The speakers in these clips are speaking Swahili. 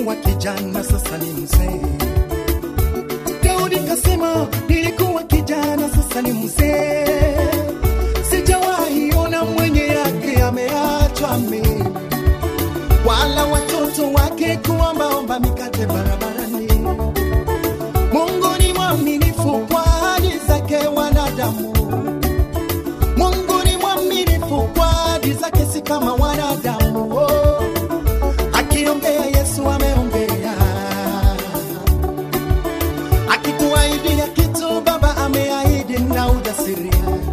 nilikuwa kijana, sasa ni mzee. Daudi kasema nilikuwa kijana, sasa ni mzee. Sijawahi ona mwenye yake ameachwa mimi, wala watoto wake kuombaomba mikate barabarani. Mungu ni mwaminifu kwa ahadi zake wanadamu. Mungu ni mwaminifu kwa ahadi zake, si kama wanadamu. Oh, akiongea Yesu ameongea, akikuahidia kitu Baba ameahidi na ujasiri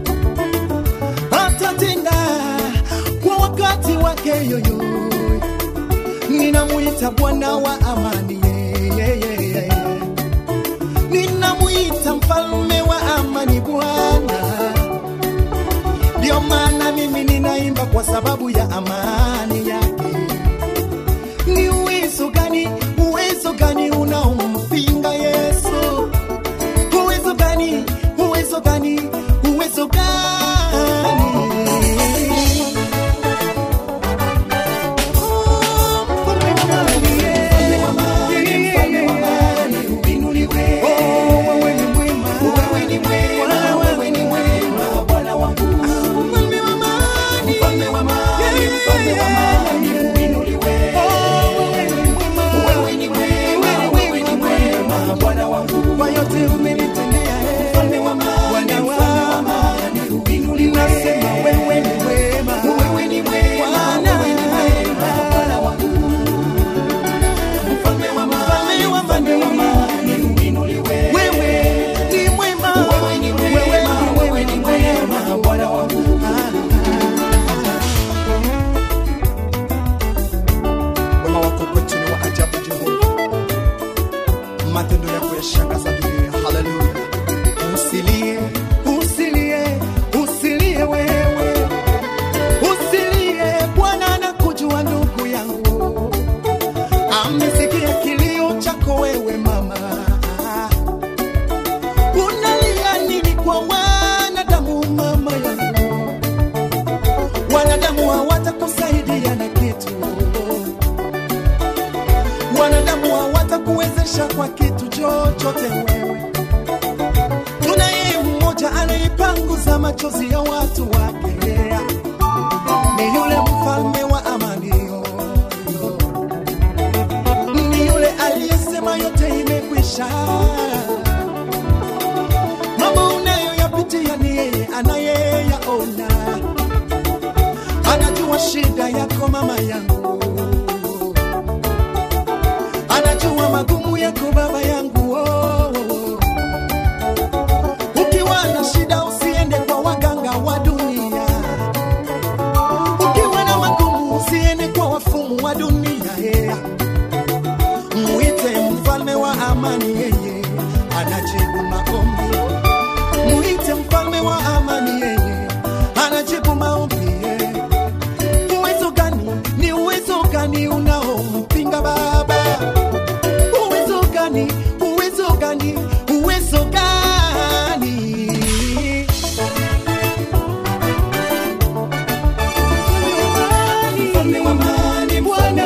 atatenda kwa wakati wake yoyo. Ninamuita Bwana wa amani, yeah, yeah, yeah, yeah. ninamuita mfalme wa amani, Bwana. Ndio maana mimi ninaimba kwa sababu ya amani yake. Ni uwezo gani, uwezo gani unaompinga Yesu? Uwezo gani, uwezo gani, uwezo gani? Kwa yote umenitendea, eh. Bwana wangu, nasema wewe ni mwema. Bwana, Mfalme wa amani, wewe ni mwema. Wewe ni mwema, Bwana wangu. Wema wako kwetu ni wa ajabu, Jehova matendo yako yashangaza dunia. Haleluya! Usilie, usilie, usilie wewe, usilie. Bwana anakujua ndugu yangu, amesikia kilio chako wewe mama. Unalia nini kwa wanadamu mama yangu? Wanadamu hawatakusaidia na kitu wanadamu hawatakuwezesha kwa kitu chochote wewe. Tunaye mmoja anaipanguza machozi ya watu wake, ni yule mfalme wa amani, yo, yo. ni yule aliyesema yote imekwisha. Mambo unayoyapitia ni yeye anayeyaona, anajua shida yako mama yangu anajua magumu yako baba yangu oh, oh, oh. ukiwa na shida usiende kwa waganga wa dunia ukiwa na magumu usiende kwa wafumu wa dunia yeah. muite mfalme wa amani yeye anajibu maombi muite mfalme wa amani yeye anajibu maombi yeah. uwezo gani ni uwezo gani unaompinga baba uwezo gani uwezo gani uwezo gani Mfalme wa amani, Bwana.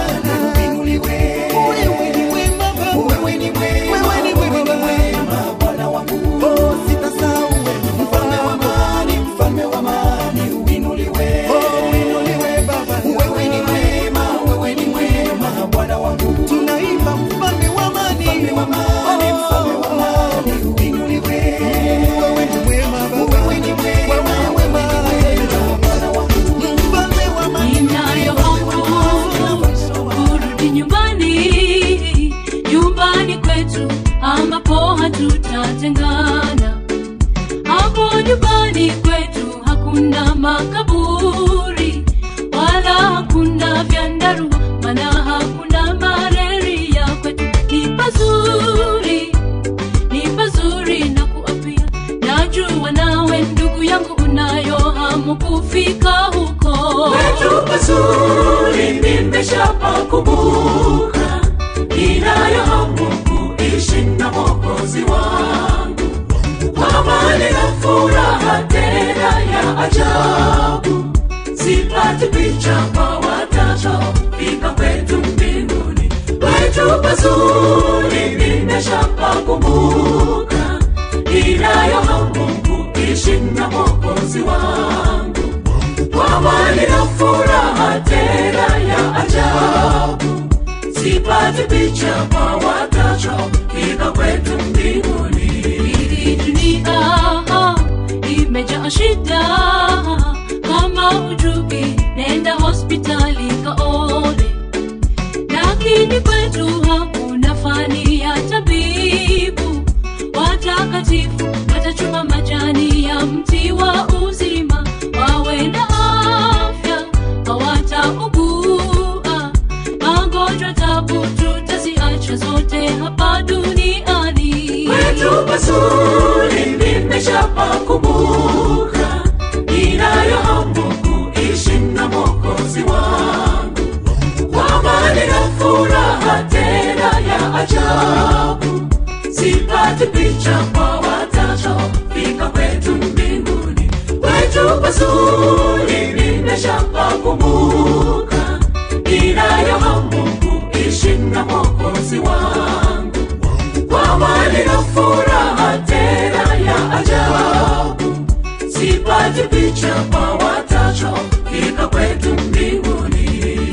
Wewe ni mwema Baba. Wewe ni mwema Baba. Oh, sitasahau wewe. Mfalme wa amani, mfalme wa amani, uinuliwe. Oh, uinuliwe Baba. Wewe ni mwema, wewe ni mwema Bwana wangu. Tunaimba mfalme wa amani. Mfalme wa amani, mfalme wa amani, uinuliwe. Wewe ni mwema Baba. Wewe ni mwema, wewe ni mwema Bwana wangu. Mfalme wa amani. Ninayo hofu kurudi nyumbani, nyumbani kwetu ambapo hatutatengana. Hapo nyumbani kwetu hakuna makaburi wala hakuna vyandarua, maana hakuna malaria. Kwetu ni pazuri, ni pazuri na kuapia. Najua nawe ndugu yangu unayo hamu kufika huko Kwetu pazuri nimeshapakumbuka, ninayo hamu kuishi na Mwokozi wangu, amani na furaha tena ya ajabu, sipati picha kwa watoto fika kwetu mbinguni. pazuri nimeshapakumbuka ninayo hamu kuishi na mwokozi wangu kwa amani na furaha tena ya ajabu sipati picha kwa watacho fika kwetu mbinguni Hii dunia imejaa shida, kama hujui nenda hospitali kaone, lakini kwetu hakuna fani ya tabibu. Watakatifu watachuma majani ya mti wa uzima, wawe na afya, hawataugua magonjwa, tabu tutaziacha zote hapa duniani. kwetu pazuri nimeshapakumbuka ninayo hamu kuishi na mwokozi wangu kwa amani na furaha tena ya ajabu sipati picha kwa watacho fika kwetu mbinguni kwetu pazuri nimeshapakumbuka ninayo hamu kuishi na mwokozi wangu kwa amani na furaha tena ya ajabu sipati picha kwa watacho fika kwetu mbinguni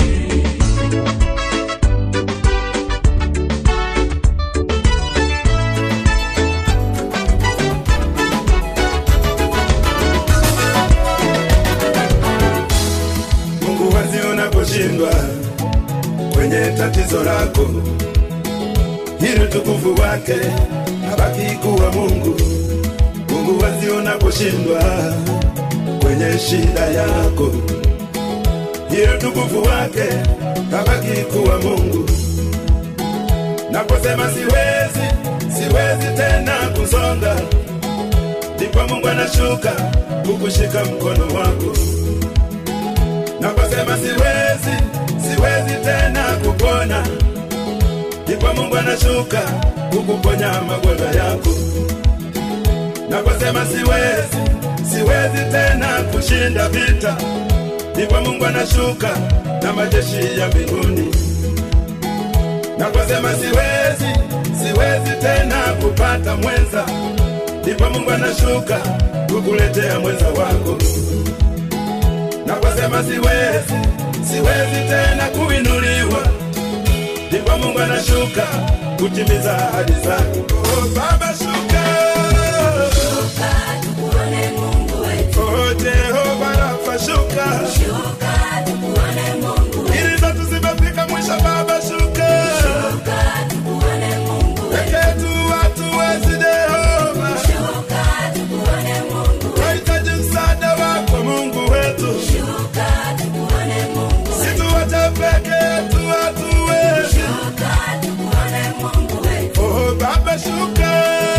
Mungu wazi unaposhindwa kwenye tatizo lako, ili utukufu wake abaki kuwa Mungu. Mungu wazi unaposhindwa kwenye shida yako, ili utukufu wake abaki kuwa Mungu. Naposema siwezi, siwezi tena kusonga, ndipo Mungu anashuka kukushika mkono wako naposema siwezi, siwezi tena kupona, ndipo Mungu anashuka kukuponya magonjwa yako. Naposema siwezi, siwezi tena kushinda vita, ndipo Mungu anashuka na majeshi ya mbinguni. Naposema siwezi, siwezi tena kupata mwenza, ndipo Mungu anashuka kukuletea mwenza wako naposema siwezi, siwezi tena kuinuliwa, ndipo Mungu anashuka kutimiza ahadi zake. Oh, Baba shuka, oh Jehova Rafa shuka, ili zetu zimefika mwisho. Baba shuka, peke tu watu wezi Jehova, tunahitaji msaada wako Mungu wetu. Situache peke yetu hatuwezi. Oh, Baba shuka.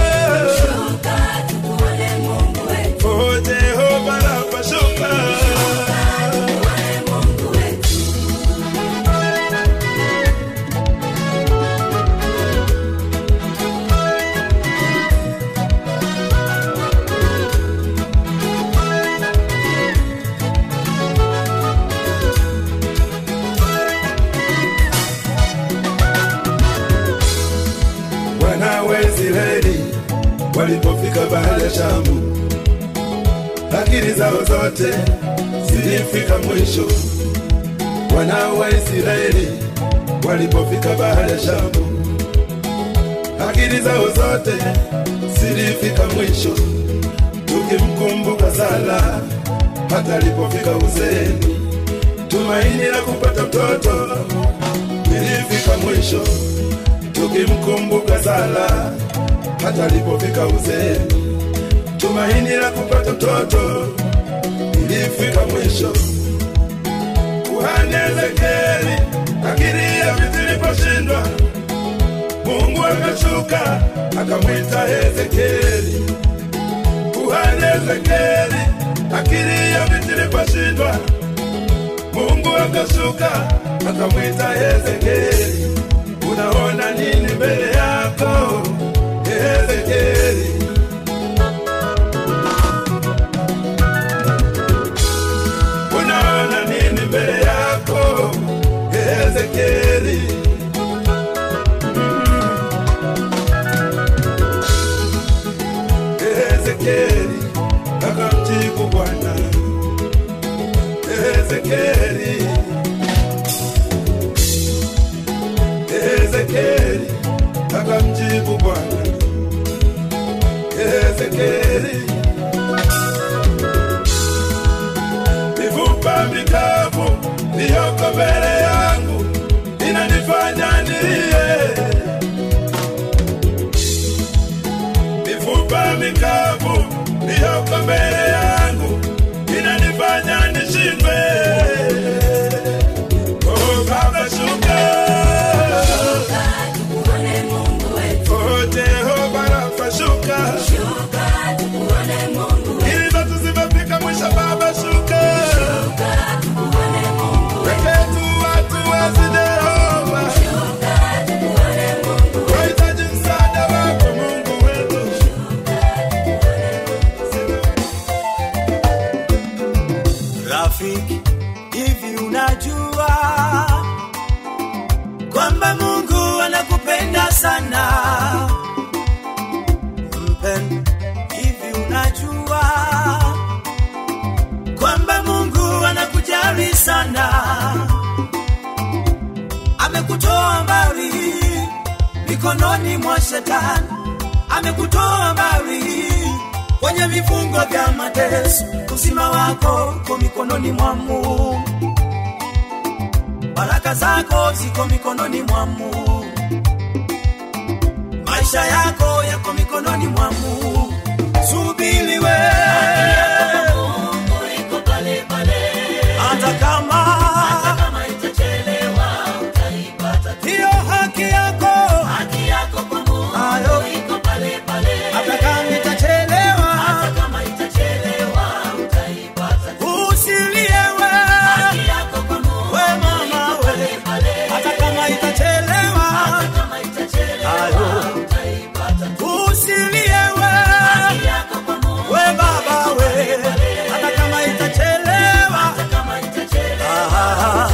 Oh, Jehova Rafa shuka. Wana wa Israeli walipofika bahari ya Shamu, akili zao zote zilifika mwisho. Wana wa Israeli walipofika bahari ya Shamu, akili zao zote zilifika mwisho. Tukimkumbuka Sara hata alipofika uzeeni, tumaini la kupata mtoto lilifika mwisho tukimkumbuka Sara hata alipofika uzeeni, tumaini la kupata mtoto ilifika mwisho. Kuhani Ezekieli akili ya vitu iliposhindwa, Mungu akashuka akamwita Ezekieli. Kuhani Ezekieli akili ya vitu iliposhindwa, Mungu akashuka akamwita Ezekieli. Unaona nini mbele yako Ezekieli? Unaona nini mbele yako Ezekieli? Ezekieli, Ezekieli akamjibu Bwana, Ezekieli, mifupa mikavu iliyoko mbele yangu inanifanya nilie, mifupa mikavu iliyoko mbele yangu inanifanya nishindwe. Oh, Baba shuka, oh Jehova Rafa shuka, ili ndoto zimefika mwisho. Baba shuka, weketu watu wazi Jehova, wahitaji msaada wako Mungu wetu. Rafiki, hivi unajua kwamba Mungu anakupenda sana? Mpendwa, hivi unajua kwamba Mungu anakujali sana? Amekutoa mbali mikononi mwa shetani, amekutoa mbali kwenye vifungo vya mateso. Uzima wako uko mikononi mwa Mungu, baraka zako ziko mikononi mwa Mungu, maisha yako yako mikononi mwa Mungu. Subiri we, hata kama hiyo haki yako ayo, hata kama itachelewa, usilie we, we mama we, hata kama itachelewa, ayo, usilie we, we baba we, hata kama itachelewa, ah,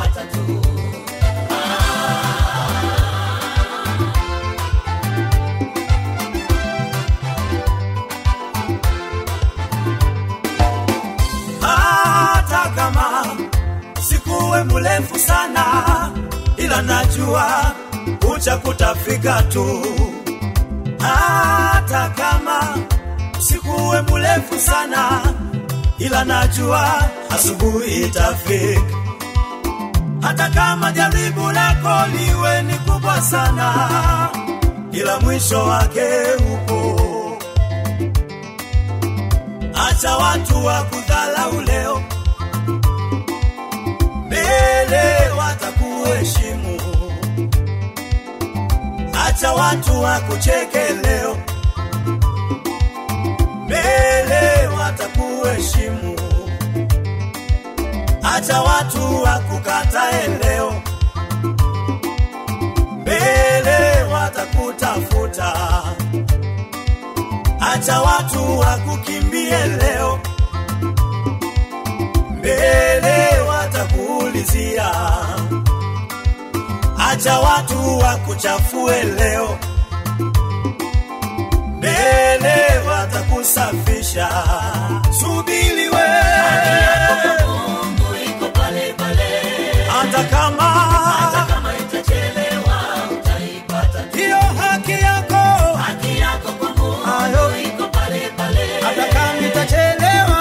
hata kama sikuwe mrefu sana, ila najua ucha kutafika tu. Hata kama sikuwe mrefu sana, ila najua asubuhi itafika. Hata kama jaribu lako liwe ni kubwa sana, ila mwisho wake upo. Acha watu wa kudhalau leo, mbele watakuheshimu. Acha watu wa kucheke leo, mbele watakuheshimu. Acha watu wa kukatae leo, mbele watakutafuta. Acha watu wakukimbie leo, mbele watakuulizia. Acha watu wakuchafue leo, mbele watakusafisha. Subiri we, hata kama hiyo haki yako ayo, hata kama itachelewa,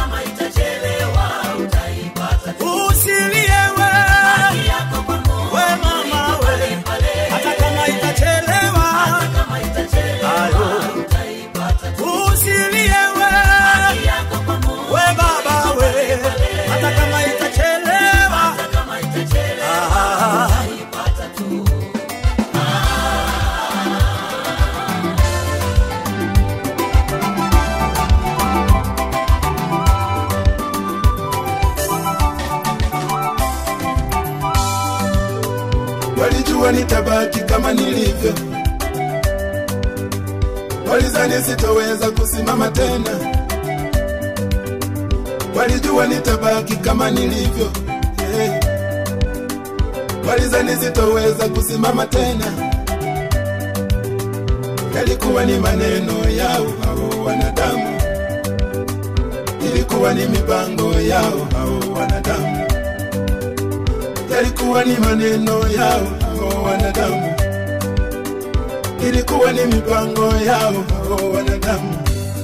usilie we, we mama we, hata kama itachelewa, ayo, usilie we, we baba we, hata kama itachelewa, ah, walijua nitabaki kama nilivyo, walizani sitoweza kusimama tena, walijua nitabaki kama nilivyo, yeah. walizani sitoweza kusimama tena, yalikuwa ni maneno yao hao wanadamu, ilikuwa ni mipango yao hao wanadamu, yalikuwa ni maneno yao hao wanadamu, ilikuwa ni mipango yao hao wanadamu.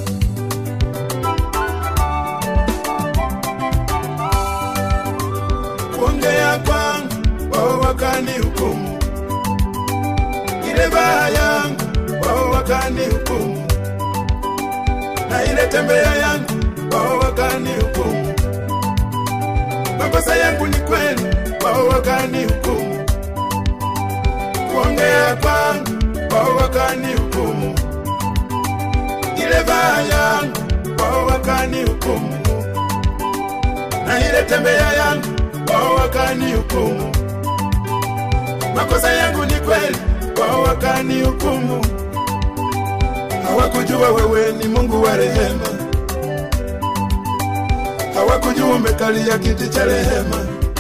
Kuongea kwangu wao wakani hukumu, ile baa yangu wao wakani hukumu, na ile tembea yangu wao wakani hukumu. Makosa yangu ni kweli, wao wakani hukumu. Kuongea kwangu wao wakani hukumu, ile baa yangu wao wakani hukumu, na ile tembea yangu wao wakani hukumu. Makosa yangu ni kweli, wao wakani hukumu. Hawakujua wewe ni Mungu wa rehema, hawakujua umekalia kiti cha rehema,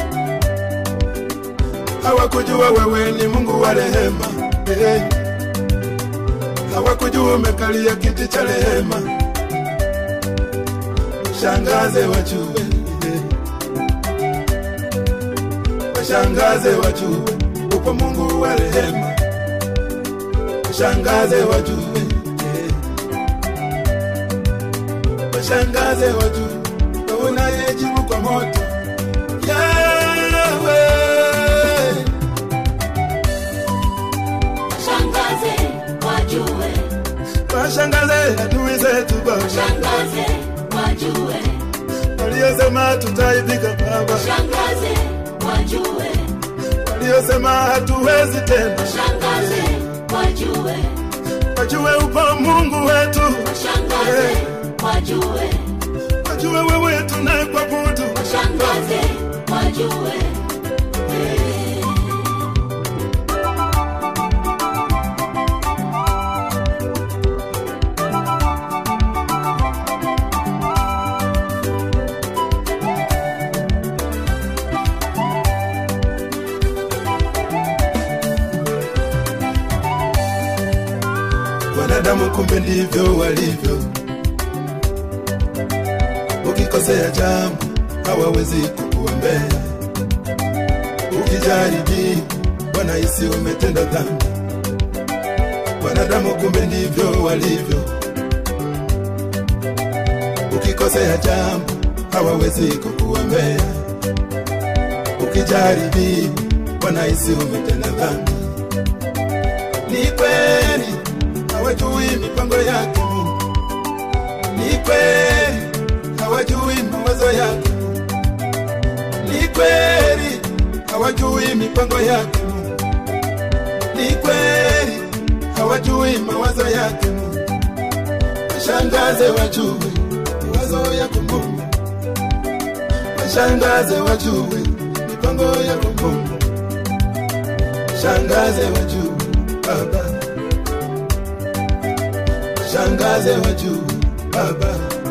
hawakujua wewe ni Mungu wa rehema hey. Hawakujua umekalia kiti cha rehema, shangaze wajue hey. Washangaze wajue upo Mungu wa rehema, washangaze wajue eh. Washangaze wajue wewe unayejibu kwa moto Yawe, Shangaze wajue, washangaze adui zetu Baba shangaze wajue, waliosema tutaibika Baba, shangaze wajue, waliosema hatuwezi tena, shangaze wajue, wajue upo Mungu wetu, shangaze wajue, wajue wewe tunayekuabudu shangaze wajue. wanadamu kumbe ndivyo walivyo. Ukikosea jambo hawawezi kukuombea, ukijaribi wanahisi umetenda dhambi. Wanadamu kumbe ndivyo walivyo. Ukikosea jambo hawawezi kukuombea, ukijaribi wanahisi umetenda dhambi. Ni kweli hawajui mipango yake Mungu. Ni kweli hawajui mawazo yake Mungu. Ni kweli hawajui mipango yake Mungu. Ni kweli hawajui mawazo yake Mungu. Washangaze wajue mawazo yako Mungu. Washangaze wajue mipango yako Mungu. Washangaze wajue Baba shangaze wa juu baba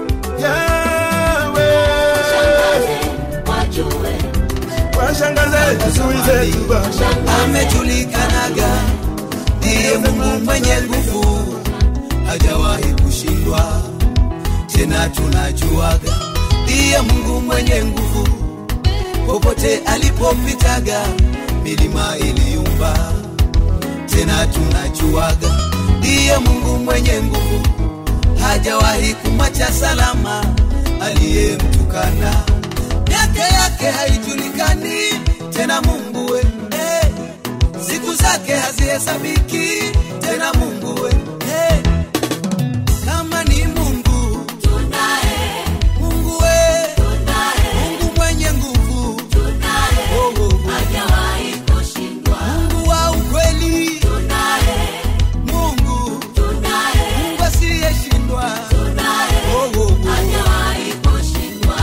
yawe Shangaze wajue, washangaze adui zetu baba amejulikanaga ndiye Mungu mwenye nguvu, hajawahi kushindwa. Tena tunajuaga ndiye Mungu mwenye nguvu, popote alipopitaga milima iliyumba. Tena tunajuaga ndiye Mungu mwenye nguvu, hajawahi kumwacha salama aliyemtukana. Miaka yake haijulikani tena, Mungu we eh siku zake hazihesabiki tena Mungu we hey. kama ni Mungu tunaye, Mungu we tunaye, Mungu mwenye nguvu tunaye, oh, oh, oh. hajawahi kushindwa. Mungu wa ukweli Tunaye, Mungu tunaye, Mungu asiyeshindwa tunaye, oh, oh, oh. hajawahi kushindwa.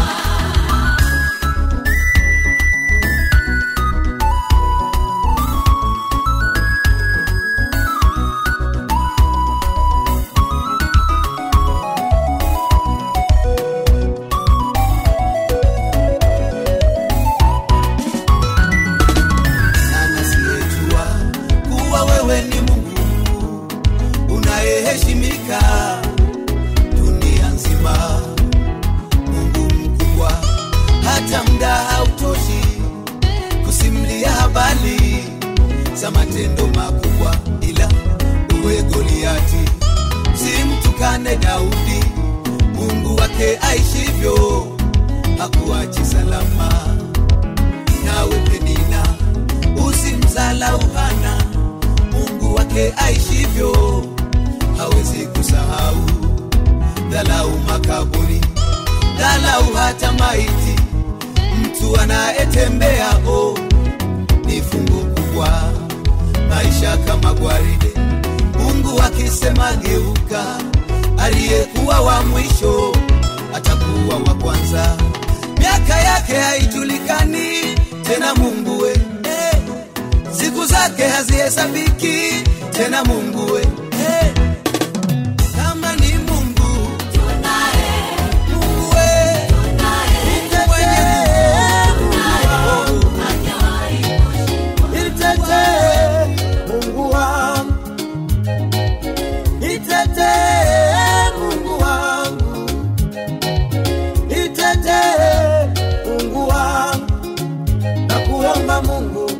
wake aishivyo hakuachi salama. Nawe Penina, usimdhalau Hana, Mungu wake aishivyo hawezi kusahau. Dhalau makaburi, dhalau hata maiti, mtu anayetembea oh, ni fungu kubwa. Maisha kama gwaride, Mungu akisema geuka, aliyekuwa wa mwisho atakuwa wa kwanza. Miaka yake haijulikani tena, Mungu we eh. Siku zake hazihesabiki tena, Mungu we eh. Kama ni Mungu, Mungu we mwenye nguvu, Nitetee Mungu wangu, nitetee Mungu wangu, nitetee Mungu wangu, na kuomba Mungu,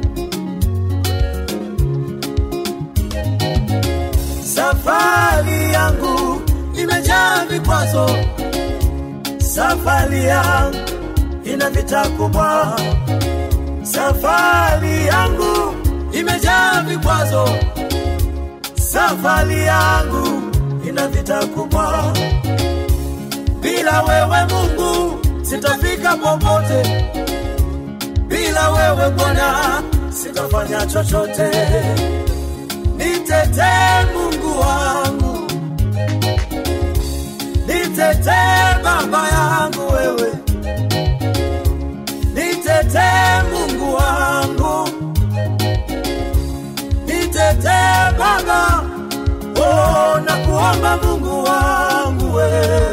safari yangu imejaa vikwazo, safari yangu ina vita kubwa safari yangu imejaa vikwazo, safari yangu ina vita kubwa. Bila wewe Mungu sitafika popote, bila wewe Bwana sitafanya chochote. Nitetee Mungu wangu, nitetee Baba yangu wewe nitetee Mungu wangu, nitetee Baba, oh, na kuomba Mungu wangu wewe,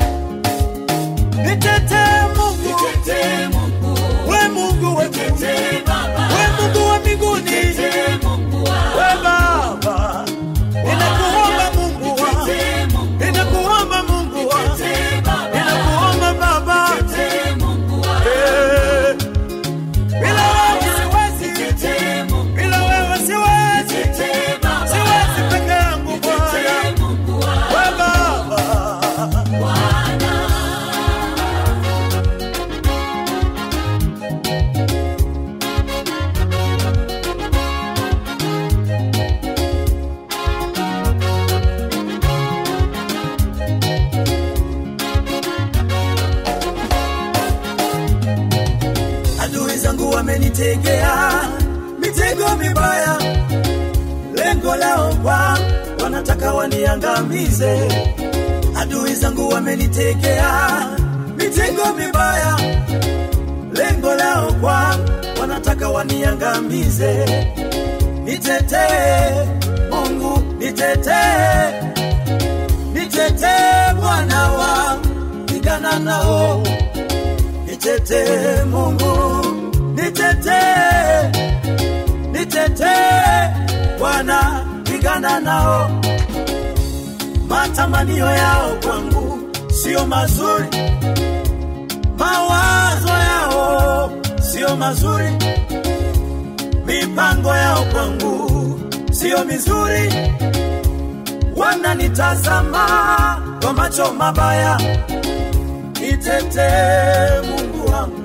nitetee Mungu, we Mungu we we Mungu wa mbinguni, we Baba, ninakuomba Mungu wangu, ninakuomba Mungu wangu, ninakuomba Baba, eh. Bila wewe siwezi, bila wewe siwezi, siwezi peke yangu Bwana, we Baba. Adui zangu wamenitegea mitego mibaya, lengo lao kwa wanataka waniangamize. Adui zangu wamenitegea mitego mibaya, lengo lao kwa wanataka waniangamize. Nitetee Mungu, nitetee, nitetee Bwana wangu, pigana nao nitetee Mungu, nitetee, nitetee Bwana, pigana nao. Matamanio yao kwangu sio mazuri, mawazo yao sio mazuri, mipango yao kwangu sio mizuri, wananitazama kwa macho mabaya nitetee Mungu wangu,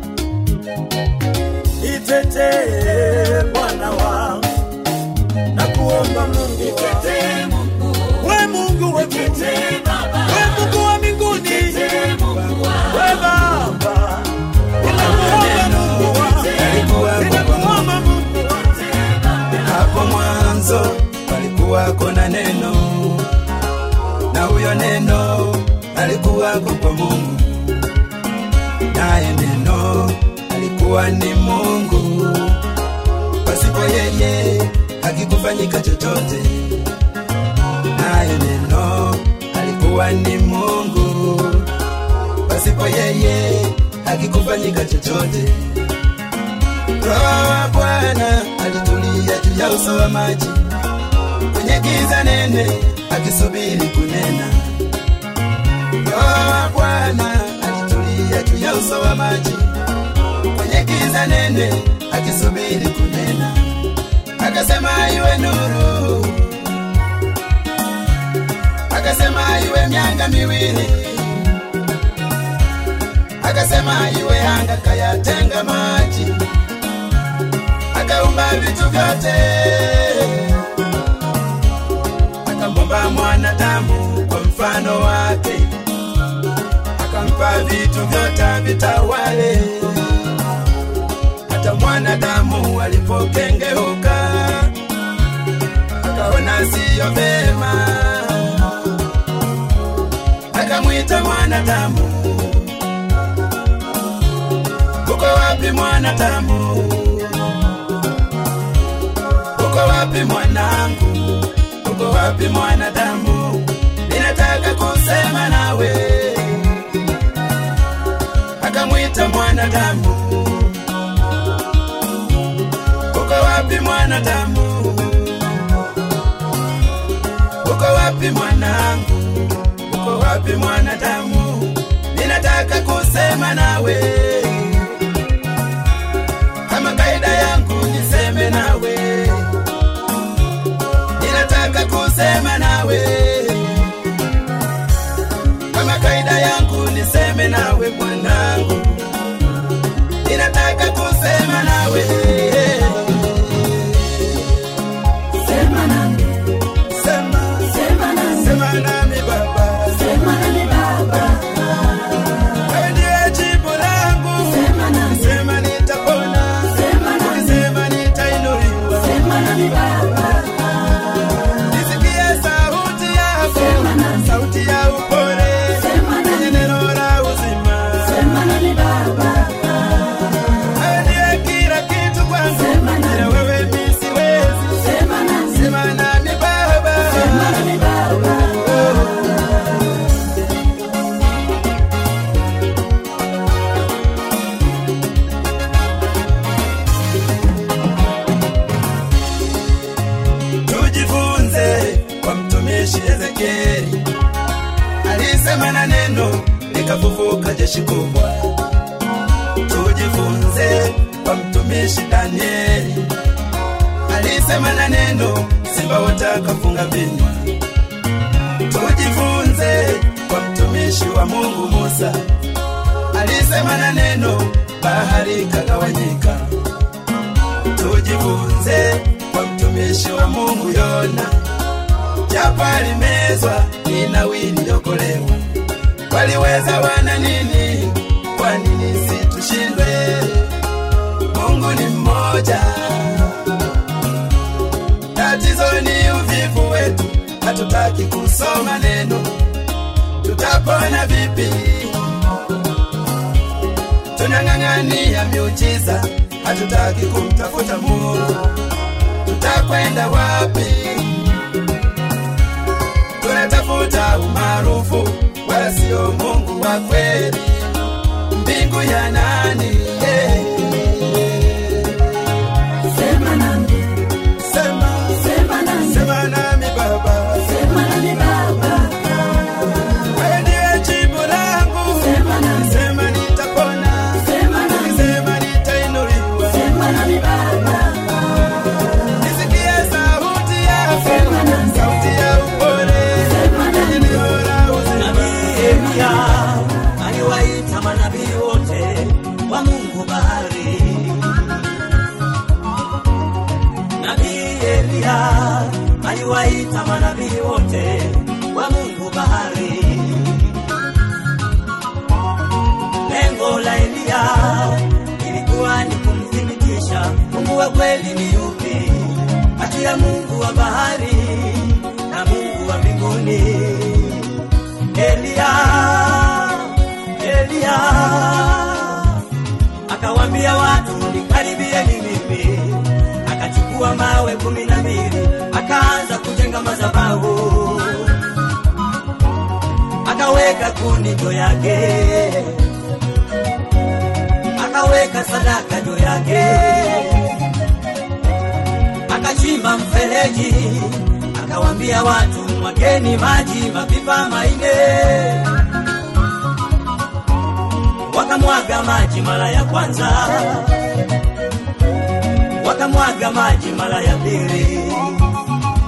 nitetee Bwana wangu, na kuomba Mungu wangu, we Mungu we we Mungu wa mbinguni, we Baba, ninakuomba Mungu wangu, ninakuomba Mungu wangu, hapo mwanzo palikuwako na neno, na huyo neno alikuwako kwa Mungu, naye neno alikuwa ni Mungu. Pasipo yeye hakikufanyika chochote, naye neno alikuwa ni Mungu. Pasipo yeye hakikufanyika chochote. Roho wa Bwana alitulia juu ya uso wa maji kwenye giza nene, akisubiri kunena. Roho wa Bwana alitulia juu ya uso wa maji kwenye giza nene, akisubiri kunena. Akasema iwe nuru, akasema iwe mianga miwili, akasema iwe anga, kayatenga maji, akaumba vitu vyote, akamumba mwanadamu kwa mfano wake, akampa vitu vyote vitawale. Hata mwanadamu alipokengeuka, akaona siyo vema, akamwita mwanadamu, uko wapi mwanadamu? Uko wapi mwanangu? Uko wapi mwanadamu? Ninataka kusema nawe. Akamwita mwanadamu, uko wapi mwanadamu? Uko wapi mwanangu? Uko wapi mwanadamu? Ninataka kusema nawe. Kama kaida yangu niseme nawe, ninataka kusema nawe. Kama kaida yangu niseme nawe mwanangu, ninataka kusema nawe. Sema nami, Sema, sema nami, sema nami baba, sema nami Baba, wewe ndiye jibu langu. sema nami, Sema nitapona, sema nami, sema nitainuliwa. sema nami Baba, Nisikie sauti yako, Sema nami. sauti ya upole, Sema nami. yenye neno la uzima. sema nami Baba, Wewe ndiye kila kitu kwangu, Sema nami. bila wewe mimi siwezi. sema nami, Sema nami Baba, sema nami Baba, tujifunze kwa mtumishi Ezekieli, alisema na neno likafufuka jeshi kubwa. Tujifunze kwa mtumishi Danieli, alisema na neno simba watakafunga vinywa. Tujifunze kwa mtumishi wa Mungu Musa, alisema na neno bahari ikagawanyika. Tujifunze kwa mtumishi wa Mungu Yona, japo alimezwa Ninawi iliokolewa. Waliweza wana nini? Kwa nini situshindwe? Mungu ni mmoja. Tatizo ni uvivu wetu, hatutaki kusoma neno. Tutapona vipi? Tunang'ang'ania miujiza, hatutaki kumtafuta Mungu. Tutakwenda wapi? Tunatafuta umaarufu, wala sio Mungu wa kweli. Mbingu ya nani? Eh, sema nami, Sema, sema nami, sema nami Baba, sema nami Baba, wewe ndiye jibu langu. sema nami, Sema nitapona, sema nami, sema nitainuliwa. sema nami Baba, Nisikie sauti yako, Sema nami. sauti ya upole, Sema nami. yenye neno la uzima. Nabii Elia aliwaita manabii wote wa Mungu bahari. Nabii Elia aliwaita manabii wote wa Mungu bahari. Lengo la Elia ilikuwa ni kumthibitisha Mungu wa kweli ni yupi kati ya Mungu wa bahari na Mungu wa mbinguni. Elia, Elia akawambia watu nikaribieni mimi, akachukua mawe kumi na mbili akaanza kujenga madhabahu, akaweka kuni juu yake, akaweka sadaka juu yake, akachimba mfereji, akawambia watu mwageni maji mapipa maine wakamwaga maji mara ya kwanza, wakamwaga maji mara ya pili,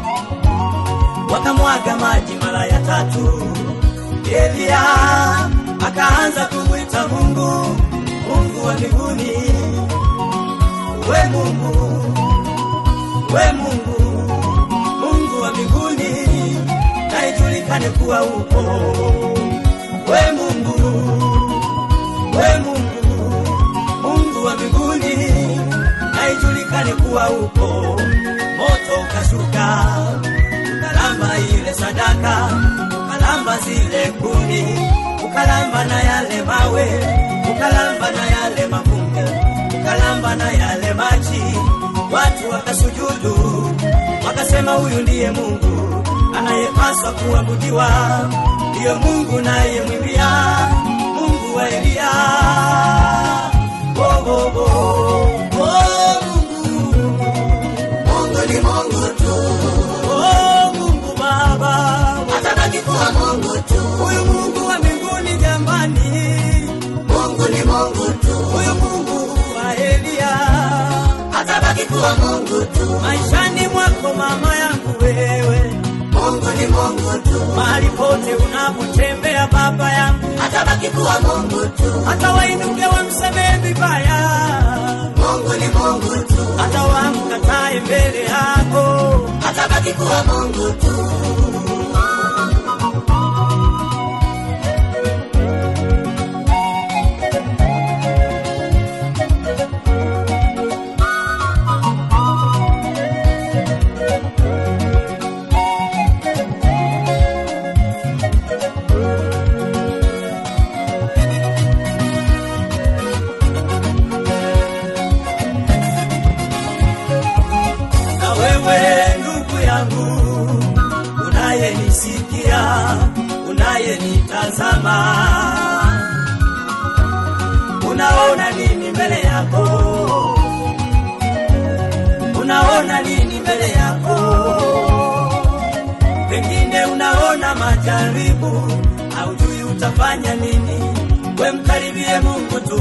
wakamwaga maji mara ya tatu. Elia akaanza kumwita Mungu, Mungu wa mbinguni, we Mungu, we Mungu, Mungu wa mbinguni, na ijulikane kuwa upo, we Mungu, we Mungu, Mungu wa mbinguni, na ijulikane kuwa upo. Moto ukashuka ukalamba ile sadaka, ukalamba zile kuni, ukalamba na yale mawe, ukalamba na yale mavumbi, ukalamba na yale maji. Watu wakasujudu, wakasema huyu ndiye Mungu anayepaswa kuabudiwa, ndiyo Mungu naye mwimbia, Mungu wa Eliya. Oh, oh, oh. Oh, Mungu Mungu ni Mungu tu, Oh, Mungu Baba, atabaki kuwa Mungu tu. huyu Mungu wa mbinguni jamani, Mungu ni Mungu tu, huyu Mungu wa Eliya, atabaki kuwa Mungu tu. maishani mwako mama yangu wewe, Mungu ni Mungu tu, mahali pote unapotembea baba yangu, atabaki kuwa Mungu tu. hata wainuke wamsemee vibaya, Mungu ni Mungu tu, hata wamkatae mbele yako, atabaki kuwa Mungu tu. na wewe ndugu yangu unayenisikia unayenitazama unaona nini mbele yako unaona nini mbele yako pengine unaona majaribu haujui utafanya nini we mkaribie mungu tu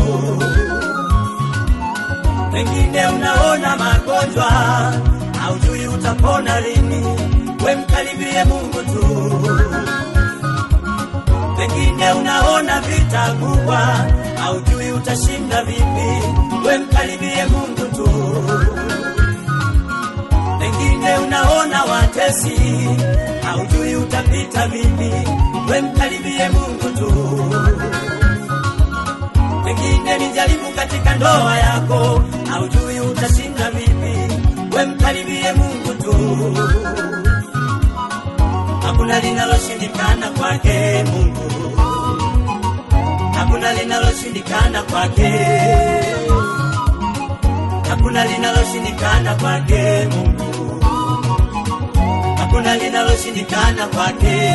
pengine unaona magonjwa haujui utapona lini we mkaribie mungu tu pengine unaona vita kubwa haujui utashinda vipi we mkaribie mungu tu pengine unaona watesi haujui utapita vipi we mkaribie mungu tu pengine ni jaribu katika ndoa yako, haujui utashinda vipi, we mkaribie Mungu tu. Hakuna linaloshindikana kwake Mungu, hakuna linaloshindikana kwake, hakuna linaloshindikana kwake Mungu, hakuna linaloshindikana kwake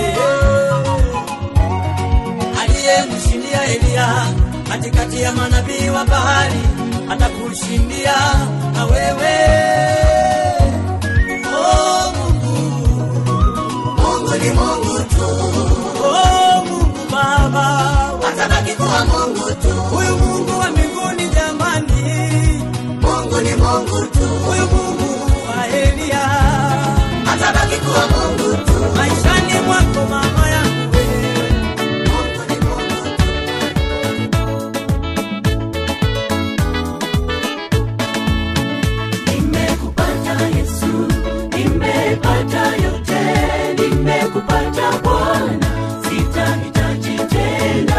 aliyemshindia Eliya katikati ya manabii wa bahari atakushindia na wewe. Oh Mungu, Mungu ni Mungu tu, oh Mungu Baba, atabaki kuwa Mungu tu. huyu Mungu wa mbinguni jamani, Mungu ni Mungu tu, huyu Mungu wa Eliya, atabaki kuwa Mungu tu. maishani mwako mama yangu wewe. Mungu ni Mungu tu. Nimekupata Yesu, nimepata yote, nimekupata Bwana, sitahitaji tena.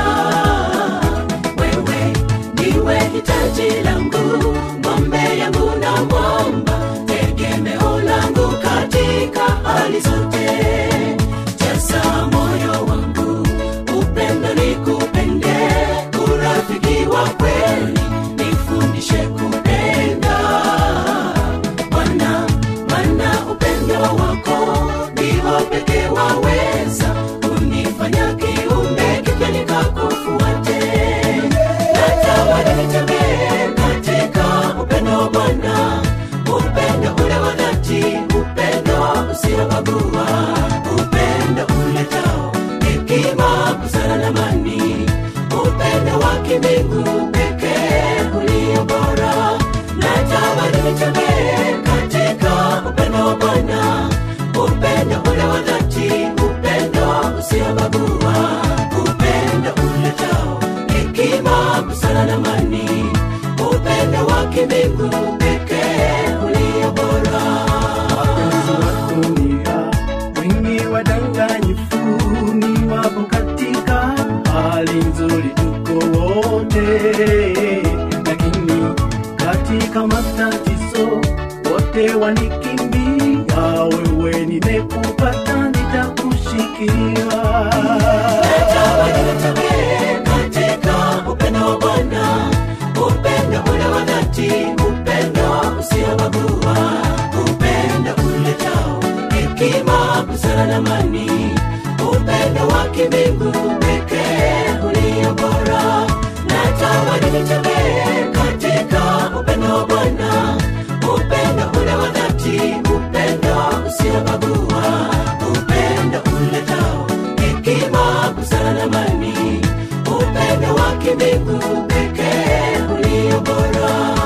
Wewe ndiwe hitaji langu, ng'ombe yangu na mwamba, tegemeo langu katika hali zote. Jaza moyo wangu, upendo nikupende, urafiki wa kweli nifundishe kupenda Bwana, maana upendo wako ndio pekee waweza kunifanya kiumbe kipya nikakufuate. Natamani nitembee katika upendo Bwana, upendo ule wa dhati, upendo usiobagua, upendo uletao hekima, busara na amani, upendo wa kimbingu pekee ulio bora. Natamani nitembee katika upendo wa Bwana, upendo ule wa dhati, upendo usiobagua, upendo ule busara na amani upendo wa kimbingu pekee ulio bora wapenzi wa dunia wengi wadanganyifu ni wapo katika hali nzuri tuko wote lakini katika matatizo wote wanikimbia wewe nimekupata nitakushikia Tembee katika upendo wa Bwana, upendo ule wa dhati, upendo usiobagua, upendo uletao hekima, busara na amani, upendo wa kimbingu pekee ulio bora. Natamani nitembee katika upendo wa Bwana, upendo ule wa dhati, upendo usiobagua, upendo uletao hekima, busara na amani, upendo wa kimbingu pekee ulio bora.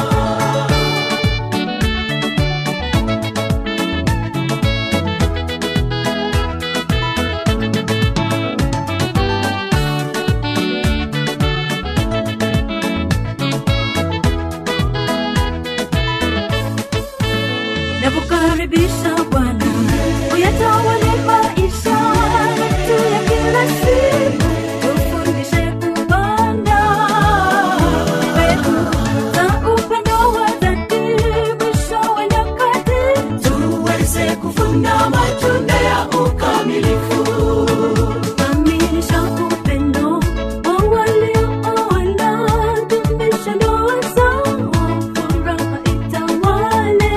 nakukaribisha Bwana, uyatawale maisha yetu ya kila siku, tufundishe kupanda mbegu za upendo wa dhati, mwisho wa nyakati tuweze kuvuna matunda ya ukamilifu. kamilisha upendo wa waliooana, dumisha ndoa zao, furaha itawale.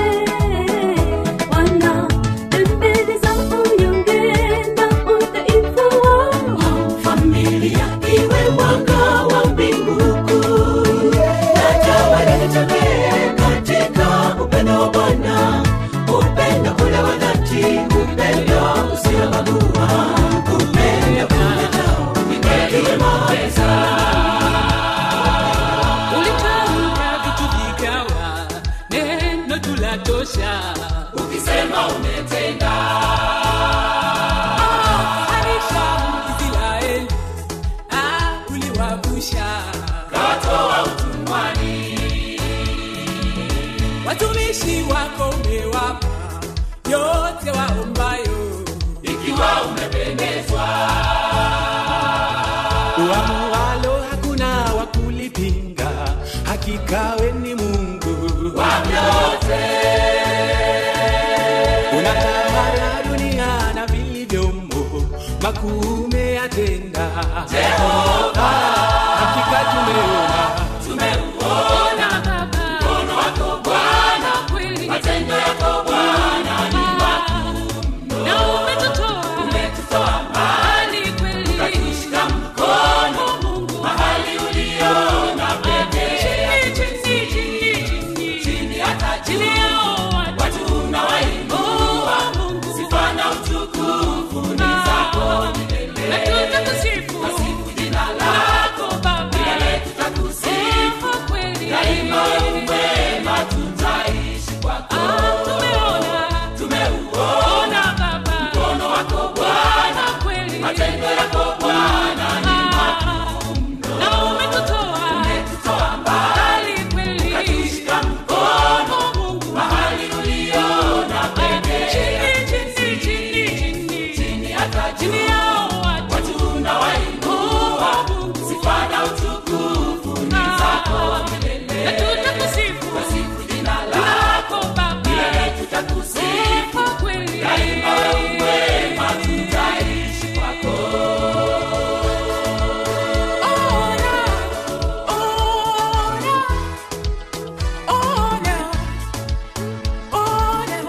Wana tembeleza unyonge na udhaifu wao, familia iwe mwanga wa mbingu kuu. Natawala nitembee katika upendo wa Bwana, upendo ule wa dhati, upendo usiobagua, upendo uletao hekima, ulitamka vitu vikawa neno tulatosha ukisema umetenda harisha israeli ah, uliwavusha katoa utumwani, watumishi wako umewapa yote waombayo ikiwa umependezwa uamualo hakuna wa kulipinga hakika we ni mungu unatawala dunia na vilivyomo makuu umeyatenda hakika tumeona Ona Baba, mkono wako Bwana, kweli matendo yako Bwana ni makuu na umetutoa mbali kweli, ukatushika mkono Mungu mahali uliona pekee, chini chini chini chini hata chini yao watu unawainua Mungu, sifa na utukufu ni zako milele, na tutakusifu jina lako Baba milele tutakusifu kweli daima umwema tutaishi kwako tumeona tumeuona baba mkono wako bwana kweli matendo yako bwana ni makuu na umetutoa umetutoa mbali kweli ukatushika mkono mungu mahali uliona pekee chini chini chini chini chini hata chini yao watu unawainua mungu sifa na utukufu ni zako milele na tutakusifu kusifu jina lako baba milele tutakusifu kweli daima umwema tutaishi kwako ona ona ona ona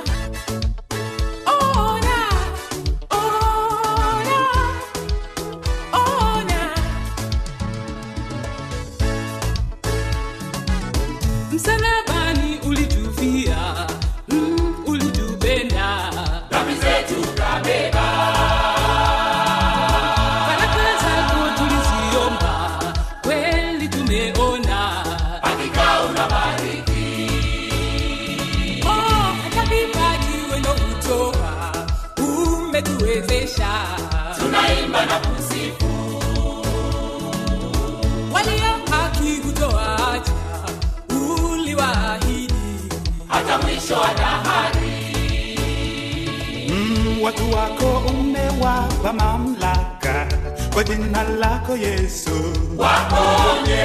ona ona ona msalabani ulitufia mm, ulitupenda dhambi zetu kabeba baraka zako tuliziomba kweli tumeona hakika unabariki oh, hata vipaji wendo utoa umetuwezesha tunaimba na kusifu walio haki mwisho wa dahari. Mm, watu wako umewapa mamlaka kwa jina lako Yesu, Waponye,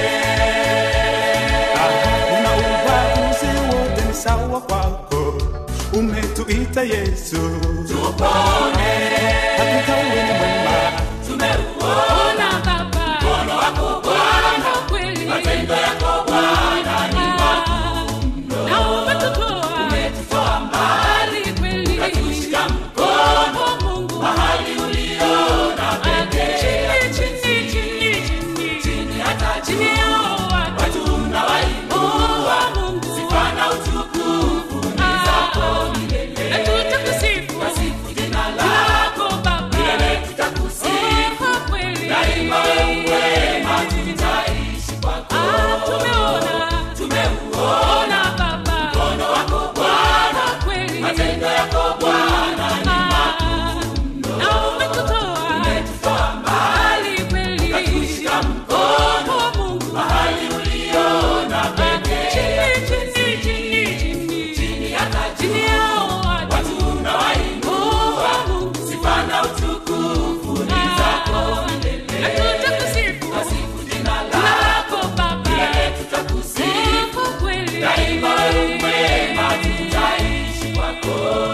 Ah, una ubaguzi wote ni sawa kwako, umetuita Yesu, tupone, hakika wewe ni mwema. tumeuona Baba mkono wako Bwana, kweli matendo yako Bwana ni makuu, na umetutoa umetutoa mbali kweli, ukatushika mkono Mungu mahali uliona pekee, chini chini chini chini chini hata chini yao watu mnawainua Mungu, sifa na utukufu ni zako milele, na tutakusifu wasifu jina lako Baba milele, tutakusifu kweli daima, wewe mwema, tutaishi kwako. Tumeona tumeuona Baba mkono wako Bwana, kweli matendo yako Bwana ni makuu na umetutoa umetutoa mbali kweli, ukatushika mkono Mungu mahali uliona pekee, chini chini chini chini chini hata chini yao watu unawainua Mungu, sifa na utukufu ni zako milele, na tutakusifu wasifu jina lako Baba, milele tutakusifu kweli daima, wewe mwema, tutaishi kwako.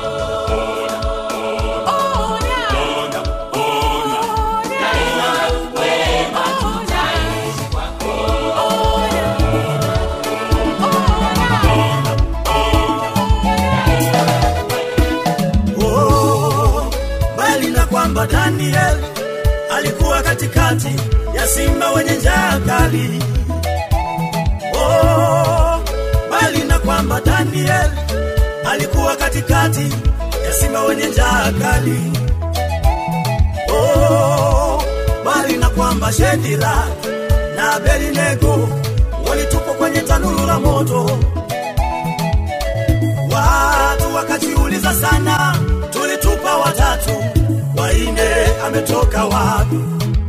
Oh, bali na kwamba Daniel alikuwa katikati ya simba wenye njaa kali. Oh, bali na kwamba Daniel alikuwa katikati ya simba wenye njaa kali. Oh, bali na kwamba Shedira na Abednego walitupwa kwenye tanuru la moto. Watu wakajiuliza sana, tulitupa watatu, waine ametoka wapi?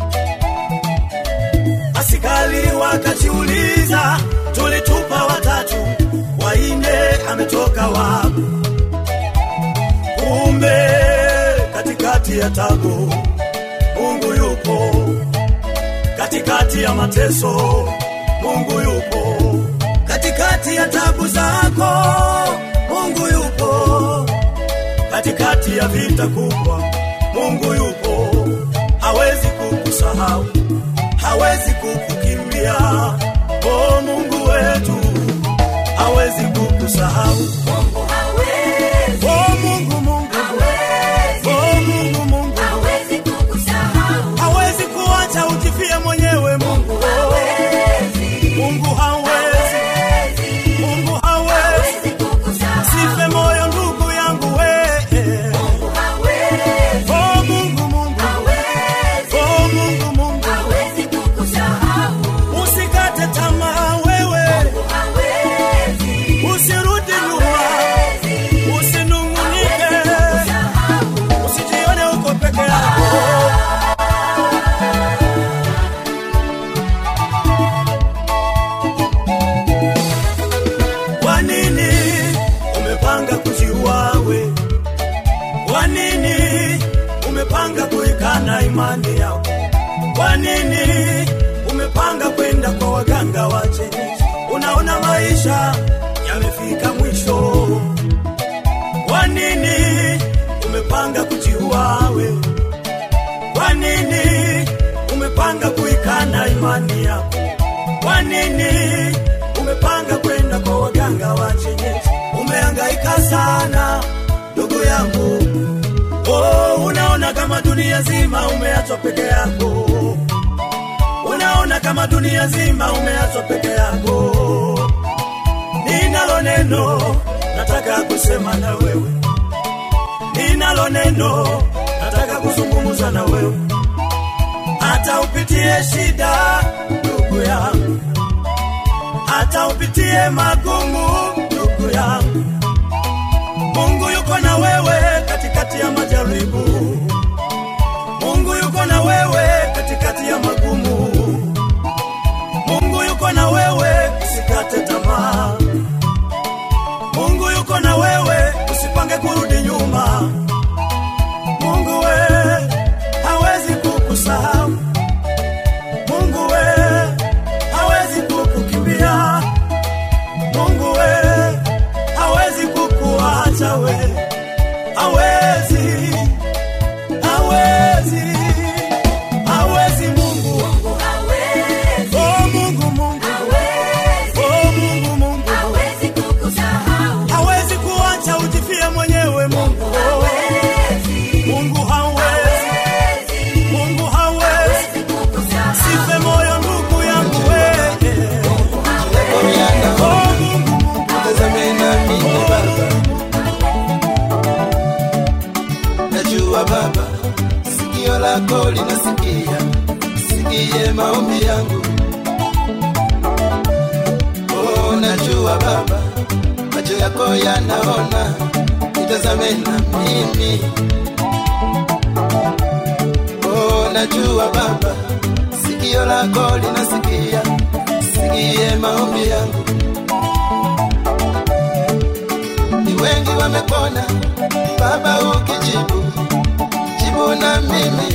Askari wakajiuliza, tulitupa watatu, waine ametoka wapi? Kumbe katikati ya tabu Mungu yupo, katikati ya mateso Mungu yupo, katikati ya tabu zako Mungu yupo, katikati ya vita kubwa Mungu yupo, hawezi kukusahau, hawezi kukukimbia. Oh, Mungu wetu hawezi kukusahau. Mungu hawezi, Oh, Mungu, Mungu, hawezi, oh, Mungu, Mungu hawezi kukusahau. hawezi kuacha ujifie mwenyewe. Mungu, Hawezi, Mungu hawezi, hawezi, Mungu hawezi. hawezi kukusahau. Sife moyo ndugu yangu we. Mungu hawezi, Oh, Mungu, Mungu, hawezi, oh, Mungu, Mungu hawezi kukusahau. usikate tamaa wewe, Mungu hawezi, usirudi nyuma, hawezi, usinung'unike, kusahau. usijione uko peke yako. Kwa nini umepanga kujiua we? Kwa nini umepanga kuikana imani yako? Kwa nini umepanga kwenda kwa waganga wa kienyeji? Unaona maisha yamefika mwisho. Kwa nini umepanga kujiua we? Kwa nini umepanga kuikana imani yako? Kwa nini umepanga kwenda kwa waganga wa kienyeji? Umehangaika sana ndugu yangu, oh, unaona kama dunia nzima umeachwa peke yako, unaona kama dunia nzima umeachwa peke yako. Ninalo neno nataka kusema na wewe, ninalo neno nataka kuzungumza na wewe, hata upitie shida ndugu yangu, hata upitie magumu ndugu yangu, Mungu yuko na wewe katikati ya majaribu. Mungu yuko na wewe katikati ya magumu. Mungu yuko na wewe, usikate tamaa. Mungu yuko lako linasikia, sikie maombi yangu. Oh, najua Baba, macho yako yanaona, nitazame na mimi. Oh, najua Baba, sikio lako linasikia, sikie maombi yangu. Ni wengi wamepona, Baba ukijibu, jibu na mimi.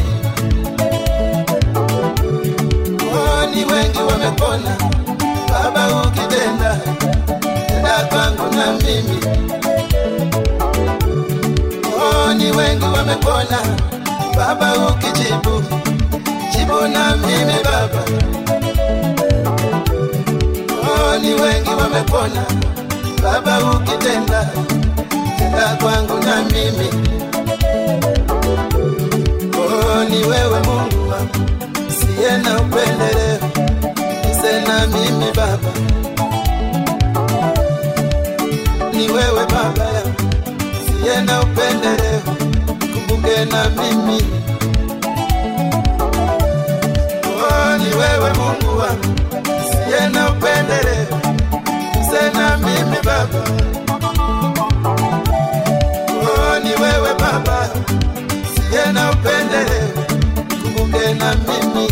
Oh, ni wengi wamepona, Baba ukitenda, tenda kwangu na mimi. Oh, ni wengi wamepona, Baba ukijibu, jibu na mimi Baba. Oh, ni wengi wamepona, Baba ukitenda, tenda kwangu na mimi. Oh, ni wewe Mungu wangu, siye na upendeleo, nise na mimi Baba. Ni wewe Baba yangu, siye na upendeleo, kumbuke na mimi. Oh, ni wewe Mungu wangu, siye na upendeleo, nise na mimi Baba. Oh, ni wewe Baba, siye na upendeleo, kumbuke na mimi.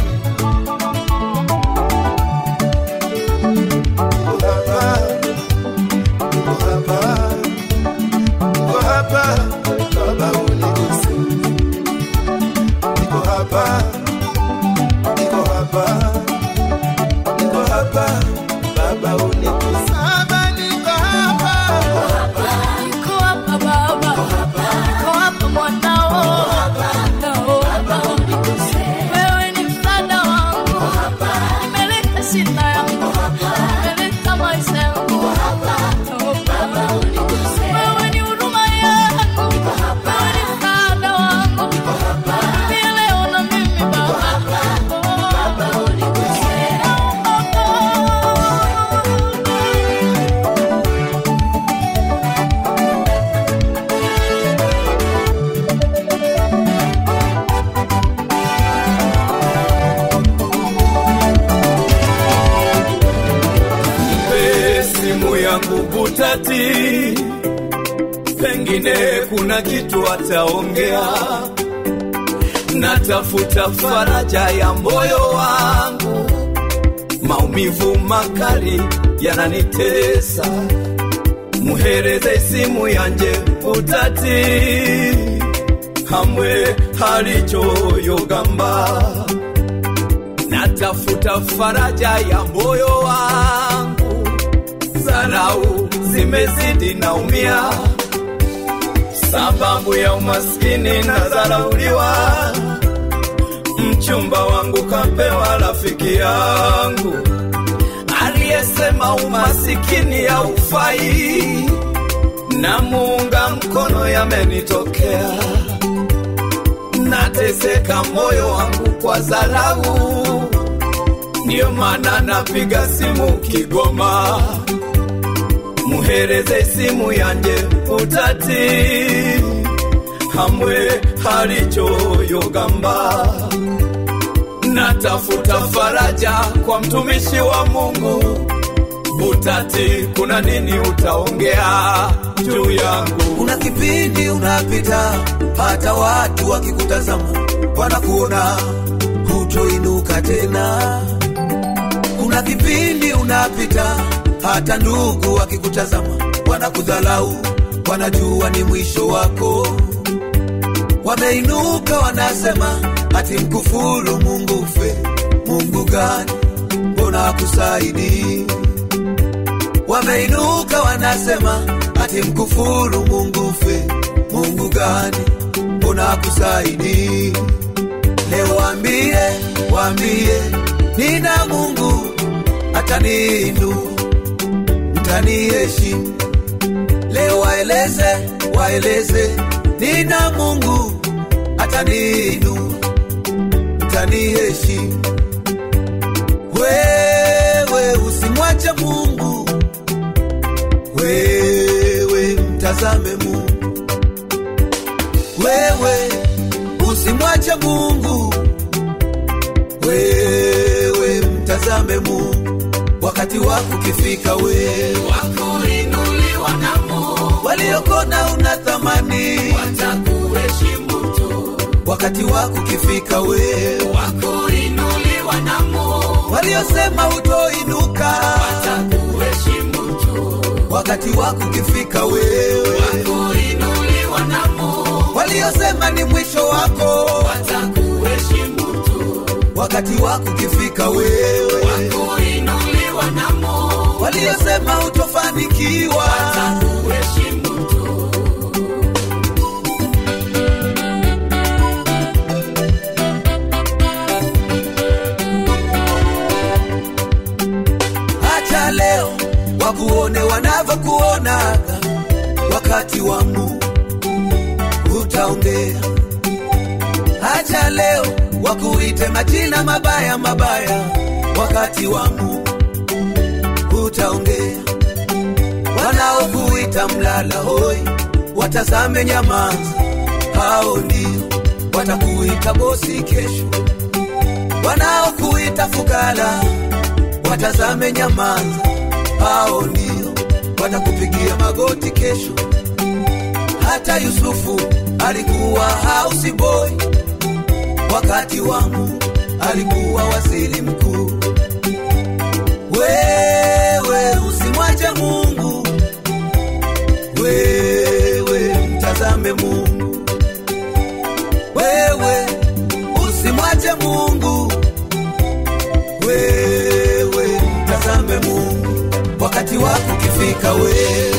Niko hapa, niko hapa, niko hapa, Baba uniguse. Niko hapa, niko hapa, niko hapa, Baba uniguse. Baba, niko hapa. Niko hapa Baba, niko hapa mwanao, nao wewe ni msaada wangu, nimeleta shida yangu, nimeleta maisha yangu, wewe ni huruma yangu, wewe ni msaada wangu, mimi leo na mimi Baba, Nipe simu yangu butati, pengine kuna kitu ataongea. Natafuta faraja ya moyo wangu, maumivu makali yananitesa. Muhereze simu yanje butati, hamwe halichoyogamba natafuta faraja ya moyo wangu, zarau zimezidi naumia, sababu ya umaskini na zarauliwa. Mchumba wangu kapewa rafiki yangu aliyesema umasikini haufai, na muunga mkono yamenitokea nateseka moyo wangu kwa dharau, ndiyo maana napiga simu Kigoma, muhereze simu yanje utati, hamwe halichoyogamba. Natafuta faraja kwa mtumishi wa Mungu Butati, kuna nini utaongea juu yangu? Kuna kipindi unapita, hata watu wakikutazama wanakuona hutoinuka tena. Kuna kipindi unapita, hata ndugu wakikutazama wanakudhalau, wanajua ni mwisho wako. Wameinuka wanasema, ati mkufuru Mungu ufe. Mungu gani? Mbona akusaidii? Wameinuka wanasema ati mkufuru Mungu ufe. Mungu gani? Mbona akusaidii? Leo waambie, waambie nina Mungu ataniinua, mtaniheshimu. Leo waeleze, waeleze nina Mungu ataniinua, mtaniheshimu. Wewe usimwache Mungu, wewe mtazame Mungu, wewe usimwache Mungu, wewe mtazame Mungu, wakati wako ukifika, wewe wakuinuliwa na Mungu waliokona una thamani, watakuheshimu tu, wakati wako ukifika, wewe wakuinuliwa na Mungu waliosema hutoinuka, watakuheshimu tu, wakati wako ukifika, wewe wakuinuliwa na Mungu waliosema ni mwisho wako, watakuheshimu tu, wakati wako ukifika, wewe wakuinuliwa na Mungu waliosema hutofanikiwa, watakuheshimu tu. hata leo wakuone wanavyokuonaga, wakati wa Mungu utaongea. Hata leo wakuite majina mabaya mabaya, wakati wa Mungu utaongea. Wanaokuita mlala hoi, watazame nyamaza, hao ndio watakuita bosi kesho. Wanaokuita fukara watazame nyamaza, hao ndio watakupigia magoti kesho. Hata Yusufu alikuwa house boy, wakati wa Mungu alikuwa waziri mkuu. Wewe usimwache Mungu, wewe mtazame Mungu, wewe usimwache Mungu wewe mtazame Mungu, wakati wako ukifika, wewe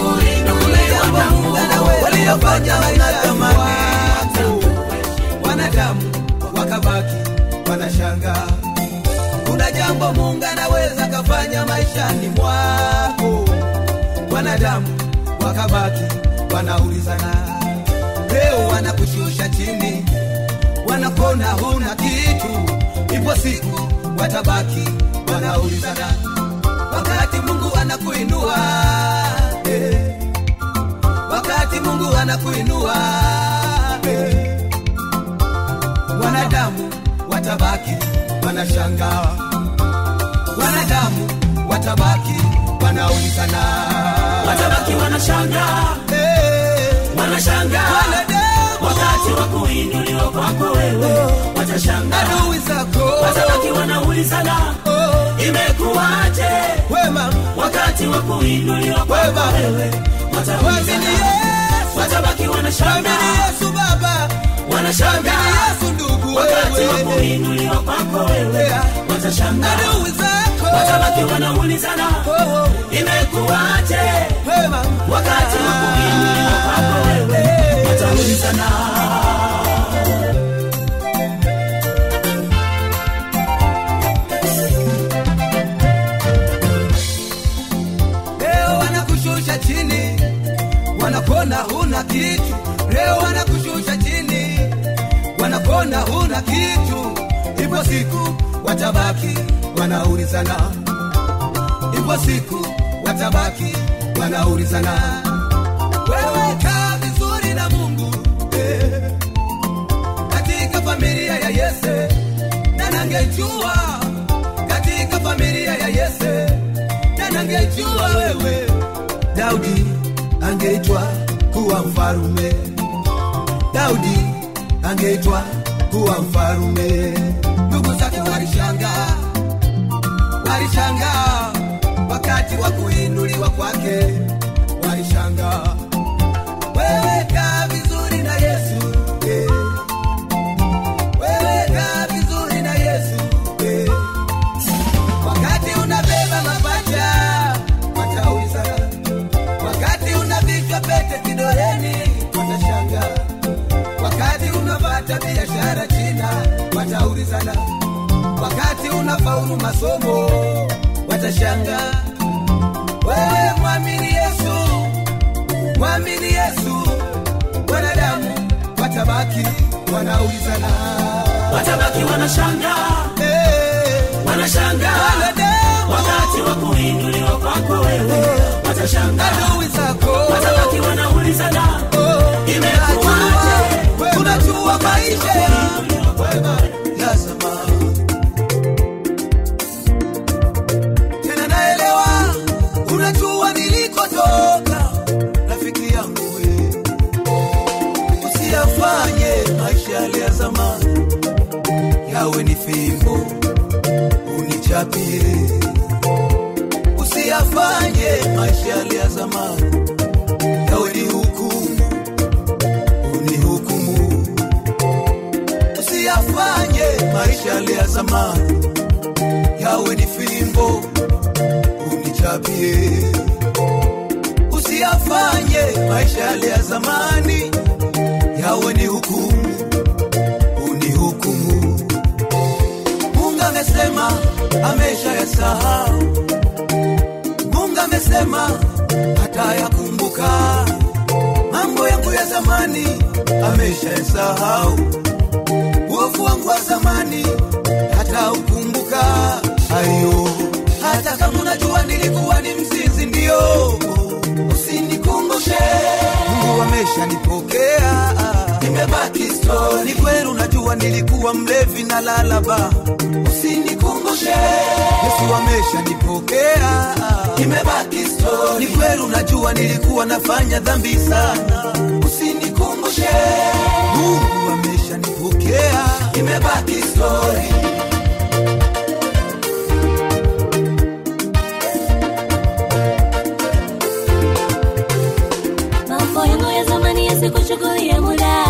waliofanya wanatamani wanadamu wakabaki wanashanga. Kuna jambo Mungu anaweza kafanya maishani mwako, wanadamu wakabaki wanaulizana, leo wanakushusha chini, wanakona huna kitu, ipo siku watabaki wanaulizana, wakati Mungu anakuinua eh, wakati Mungu anakuinua eh, wanadamu watabaki wanashangaa, wanadamu watabaki wanaulizana, Watabaki wanashangaa, eh, wanashangaa wanadamu wakati wa kuinuliwa kwako wewe, watashangaa adui zako watabaki wanaulizana, oh, imekuwaje wema wakati wa kuinuliwa kwako Wema. wewe, Mwamini wataulizana, Yesu, watabaki mwamini wanashangaa, Yesu Baba, mwamini wanashangaa Yesu ndugu, wakati wa wewe kuinuliwa kwako wewe, Yeah. watashangaa adui zako watabaki wanaulizana, oh, imekuwaje wema wakati wa kuinuliwa kwako wewe, wataulizana leo wanakushusha chini, wanakona huna kitu. Leo wanakushusha chini, wanakona huna kitu. Ipo siku watabaki wanaulizana, ipo siku watabaki wanaulizana, wewe kaa vizuri na Mungu eh, katika familia ya Yese, na nangejua katika familia ya Yese na nangejua wewe Daudi angeitwa kuwa mfarume, Daudi angeitwa kuwa mfarume. Ndugu zake walishangaa, walishangaa wakati wa kuinuliwa kwake, walishangaa. Wewe kaa vizuri na Yesu eh. Wewe kaa vizuri na Yesu eh. Wakati unabeba mapacha wataulizana, wakati unavikwa pete kidoleni watashanga, wakati unapata biashara China wataulizana, wakati unafaulu masomo watashanga. Wewe mwamini Yesu, mwamini Yesu, wanadamu watabaki wanaulizana, watabaki wanashangaa, eh, wanashangaa wanadamu wakati wa kuinuliwa kwako wewe, watashangaa adui zako watabaki wanaulizana, imekuwaje tunajua maisha ya wema ya zamani. unichapie usiyafanye maisha yale ya zamani yawe ni hukumu unihukumu usiyafanye maisha yale ya zamani yawe ni fimbo unichapie usiyafanye maisha yale ya zamani yawe ni hukumu unihukumu mungu amesema amesha yasahau mungu amesema hata yakumbuka mambo yangu ya zamani amesha yasahau uovu wangu wa zamani hata ukumbuka ayo hata kama unajua nilikuwa ni mzinzi ndio usinikumbushe mungu ameshanipokea nimebaki stori ni kweli unajua nilikuwa mlevi na lalaba usinikumbushe yesu ameshanipokea nimebaki stori ni kweli unajua nilikuwa nafanya dhambi sana usinikumbushe mungu ameshanipokea nimebaki stori mambo yangu ya zamani yasikuchukulie muda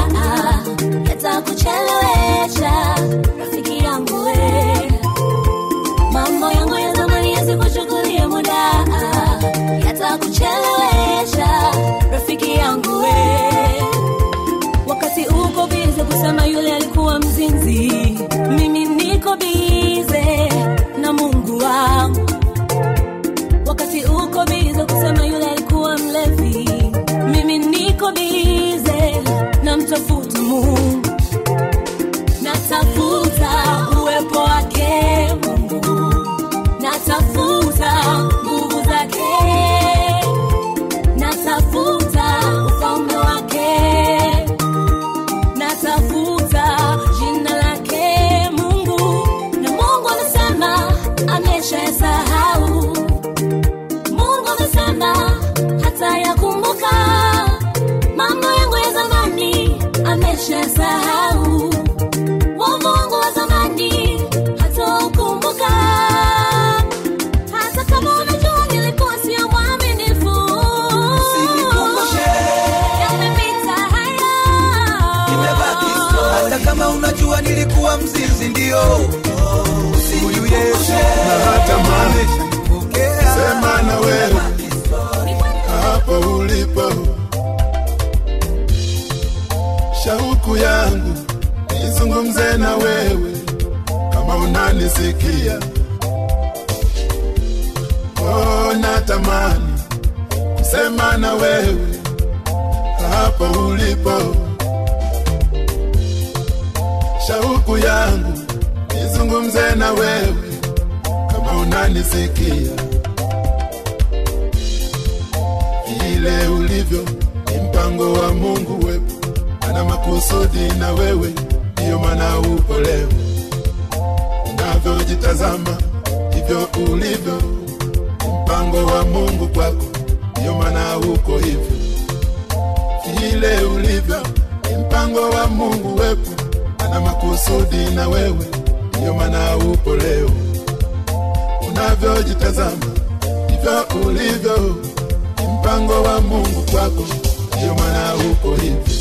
yatakuchelewesha rafiki yangu we mambo yangu ya zamani yasikuchukulie muda yatakuchelewesha rafiki yangu we wakati uko bize kusema yule alikuwa mzinzi mimi niko bize na mungu wangu wakati uko bize kusema yule alikuwa mlevi mimi niko bize na mtafuta mungu natafuta uwepo wake mungu natafuta nguvu zake natafuta ufalme wake natafuta jina lake mungu na mungu amesema ameshasahau mungu amesema hata yakumbuka mambo yangu ya zamani ameshasahau wovu wangu wa zamani hata ukumbuka hata kama unajua nilikuwa sio mwaminifu Usinikumbushe. yamepita haya nimebaki stori. hata kama unajua nilikuwa mzinzi ndio huyu yesu na hata mali ameshanipokea sema na wewe Nimebaki stori. hapo ulipo shauku yangu nizungumze na wewe kama unanisikia oh, natamani kusema na wewe hapo ulipo shauku yangu nizungumze na wewe kama unanisikia vile ulivyo ni mpango wa mungu wepo ana makusudi na wewe ndiyo maana upo leo unavyojitazama hivyo ulivyo ni mpango wa mungu kwako ndiyo maana uko hivyo vile ulivyo ni mpango wa mungu wepo ana makusudi na wewe ndiyo maana upo leo unavyojitazama hivyo ulivyo ni mpango wa mungu kwako ndiyo maana uko hivyo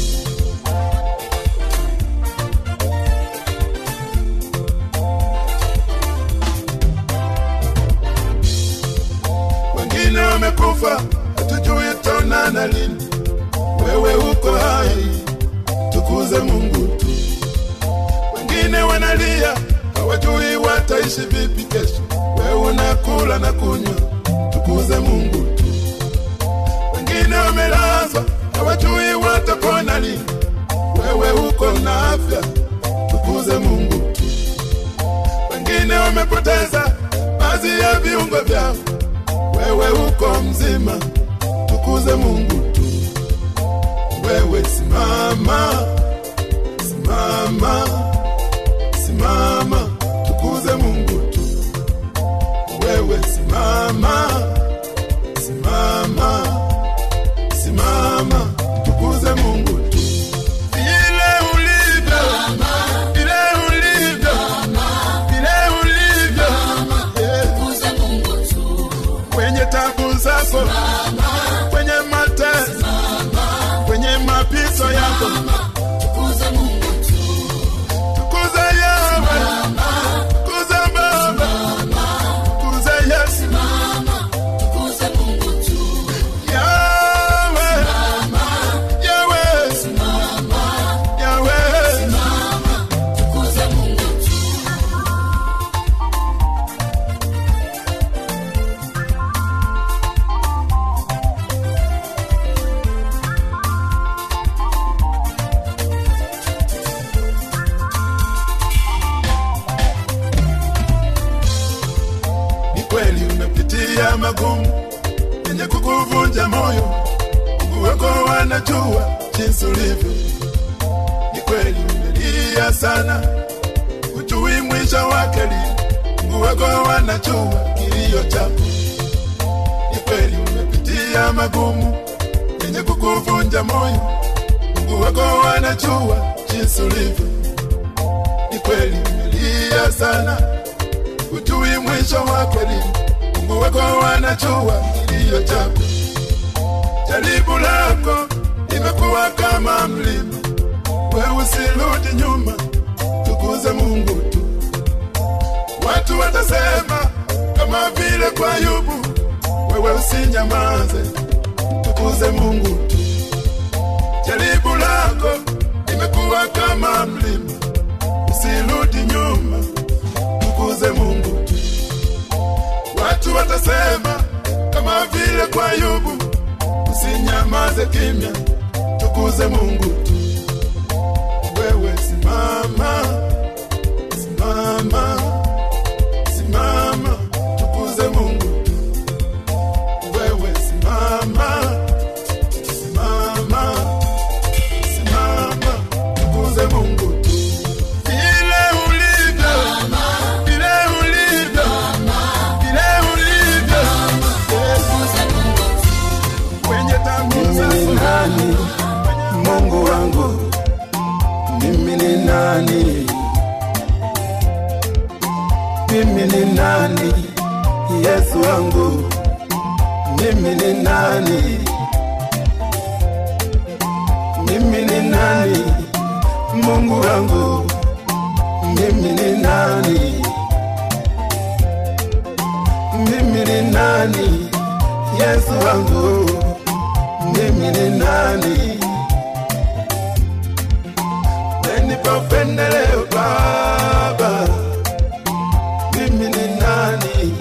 wengine wamekufa hatujui taonana lini wewe uko hai tukuze mungu tu wengine wanalia hawajui wataishi vipi kesho wewe unakula na kunywa tukuze mungu tu wengine wamelazwa hawajui watapona lini wewe uko na afya tukuze mungu tu wengine wamepoteza baadhi ya viungo vyao wewe uko mzima tukuze mungu tu wewe simama simama simama tukuze mungu tu wewe simama simama simama tukuze mungu tu vile ulivyo vile ulivyo vile ulivyo zako kwenye mateso kwenye mapito yako tukuze Yawe tukuze Baba tukuze Yesu Yawe Yawe Yawe ni kweli umepitia magumu yenye kukuvunja moyo Mungu wako wanajua jinsi ulivyo ni kweli umelia sana ujui mwisho wake li Mungu wako wanajua kilio chako ni kweli umepitia magumu yenye kukuvunja moyo Mungu wako wanajua jinsi ulivyo ni kweli umelia sana ujui mwisho wake lini. Mungu wako wanajua kilio chako. Jaribu lako imekuwa kama mlima, we usirudi nyuma, tukuze Mungu tu. Watu watasema kama vile kwa Ayubu, wewe usinyamaze, tukuze Mungu tu. Jaribu lako imekuwa kama mlima, usirudi nyuma, tukuze Mungu tu. Watu watasema kama vile kwa Ayubu, usinyamaze kimya, tukuze Mungu tu. Wewe simama, simama, simama, tukuze Mungu tu. Wewe simama, simama, simama, tukuze Mungu tu. Vile ulivyo, vile ulivyo, vile ulivyo, kwenye tamu Mimi ni zako nani? Mungu wangu, mimi ni nani? Mimi ni nani? Yesu wangu, mimi ni nani? Mimi ni nani? Mungu wangu, mimi ni nani? Mimi ni nani? Yesu wangu, mimi ni nani? Umenipa upendeleo Baba, mimi ni nani?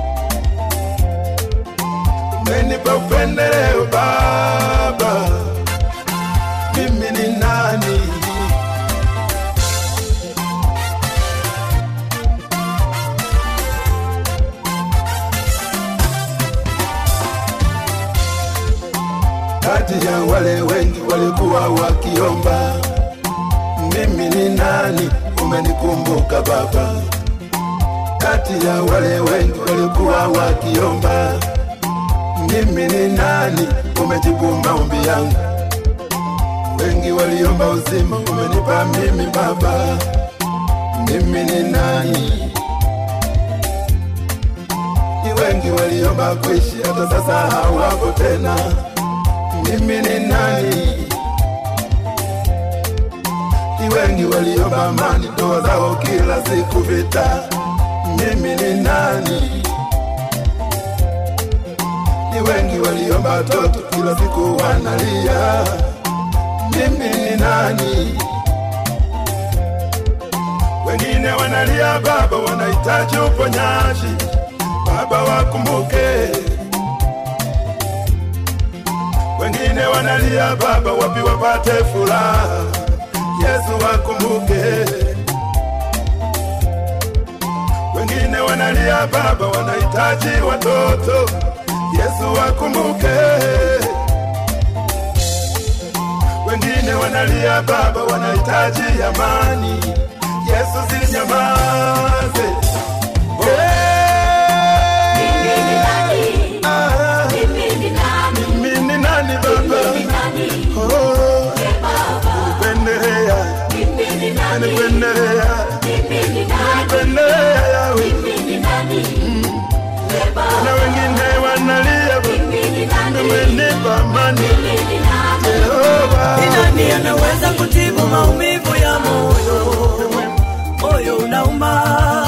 Umenipa upendeleo Baba, mimi ni nani? kati ya wale wengi walikuwa wakiomba, mimi ni nani? Umenikumbuka Baba. Kati ya wale wengi walikuwa wakiomba, mimi ni nani? Umejibu maombi yangu. Wengi waliomba uzima, umenipa mimi Baba. Mimi ni nani? Ni wengi waliomba kuishi, hata sasa hawako tena mimi ni nani? Ni wengi waliomba amani, ndoa zao kila siku vita. Mimi ni nani? Ni wengi waliomba watoto, kila siku wanalia. Mimi ni nani? Wengine wanalia Baba, wanahitaji uponyaji. Baba wakumbuke wengine wanalia Baba, wapi wapate furaha? Yesu wakumbuke. Wengine wanalia Baba, wanahitaji watoto. Yesu wakumbuke. Wengine wanalia Baba, wanahitaji amani. Yesu sinyamaze. Hey! Ah, mimi ni nani Baba? Oh, Pendelea, pendelea, pendelea yawe. Na wengine wanalia Baba. wewe nipa amani Jehova Ni nani anaweza kutibu maumivu ya moyo? Moyo unauma.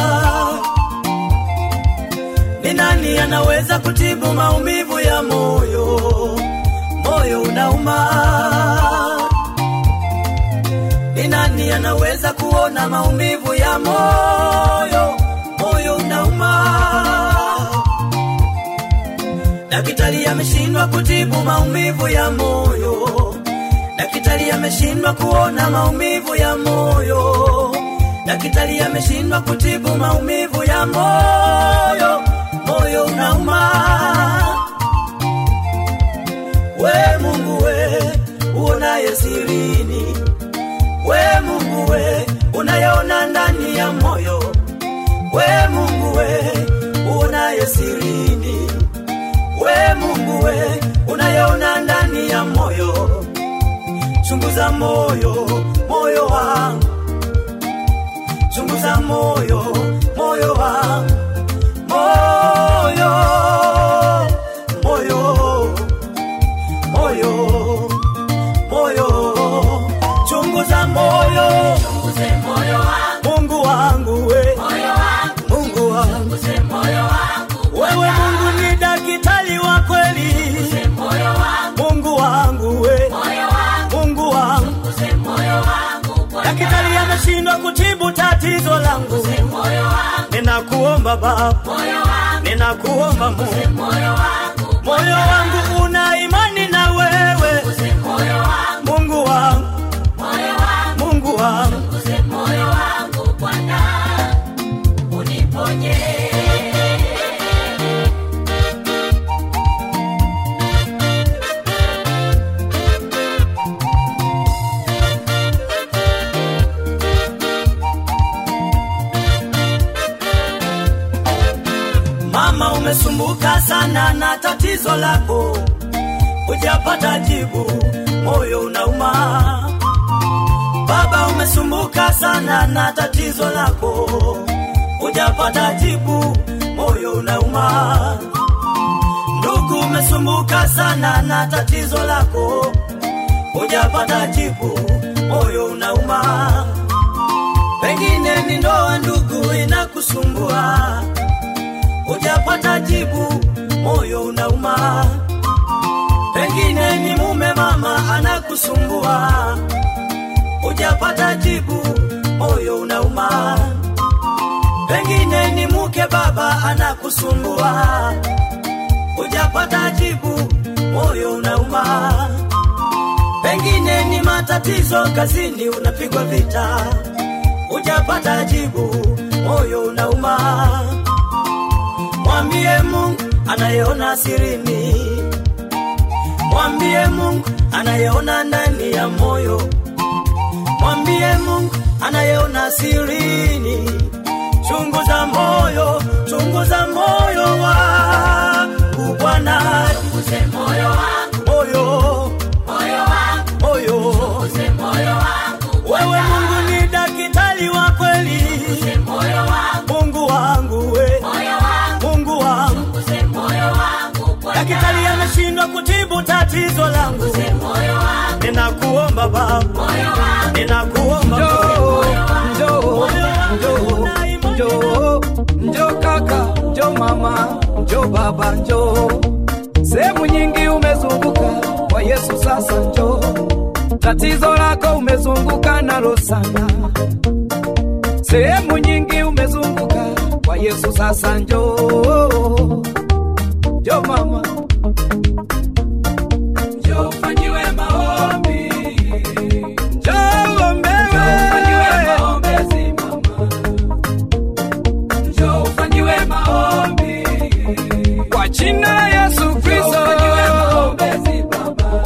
Ni nani anaweza kutibu maumivu ya moyo? Moyo unauma. Ni nani anaweza kuona maumivu ya moyo? Moyo unauma. Daktari ameshindwa kutibu maumivu ya moyo. Daktari ameshindwa kuona maumivu ya moyo. Daktari ameshindwa kutibu maumivu ya moyo. Moyo unauma. We Mungu we uonaye sirini, we Mungu we unayeona ndani ya moyo, we Mungu we uonaye sirini we Mungu we unayeona ndani ya moyo, chunguza moyo, moyo wangu, chunguza moyo, moyo wangu, moyo, moyo, moyo, moyo, chunguza moyo, Mungu wangu we, Mungu wangu wewe Mungu ni daktari wa kweli, Mungu wangu we, Mungu wangu, daktari ameshindwa kutibu tatizo langu, ninakuomba Baba, ninakuomba Mungu, moyo wangu una imani na wewe, Mungu wangu, Mungu wangu, Mama, umesumbuka sana na tatizo lako, hujapata jibu, moyo unauma. Baba, umesumbuka sana na tatizo lako, hujapata jibu, moyo unauma. Ndugu, umesumbuka sana na tatizo lako, hujapata jibu, moyo unauma. Pengine ni ndoa, ndugu, inakusumbua hujapata jibu, moyo unauma. Pengine ni mume mama anakusumbua, hujapata jibu, moyo unauma. Pengine ni mke baba anakusumbua, hujapata jibu, moyo unauma. Pengine ni matatizo kazini, unapigwa vita, hujapata jibu, moyo unauma. Mwambie Mungu anayeona sirini, mwambie Mungu anayeona ndani ya moyo, mwambie Mungu anayeona sirini. Chunguza moyo, chunguza moyo wangu Bwana, moyo, moyo, wewe Mungu ni daktari wa kweli, Mungu wangu we, Mungu wangu, daktari ameshindwa kutibu tatizo langu, ninakuomba Baba, ninakuomba Njoo, njoo, moyo wangu njoo, una imani njoo, njoo kaka, njoo mama, njoo baba, njoo. Sehemu nyingi umezunguka kwa Yesu, sasa njoo. Tatizo lako umezunguka nalo sana, sehemu nyingi umezunguka kwa Yesu, sasa njoo, njoo mama, njoo ufanyiwe maombi, njoo uombewe, maombezi mama, njoo ufanyiwe maombi kwa jina la Yesu Kristo, maombezi baba,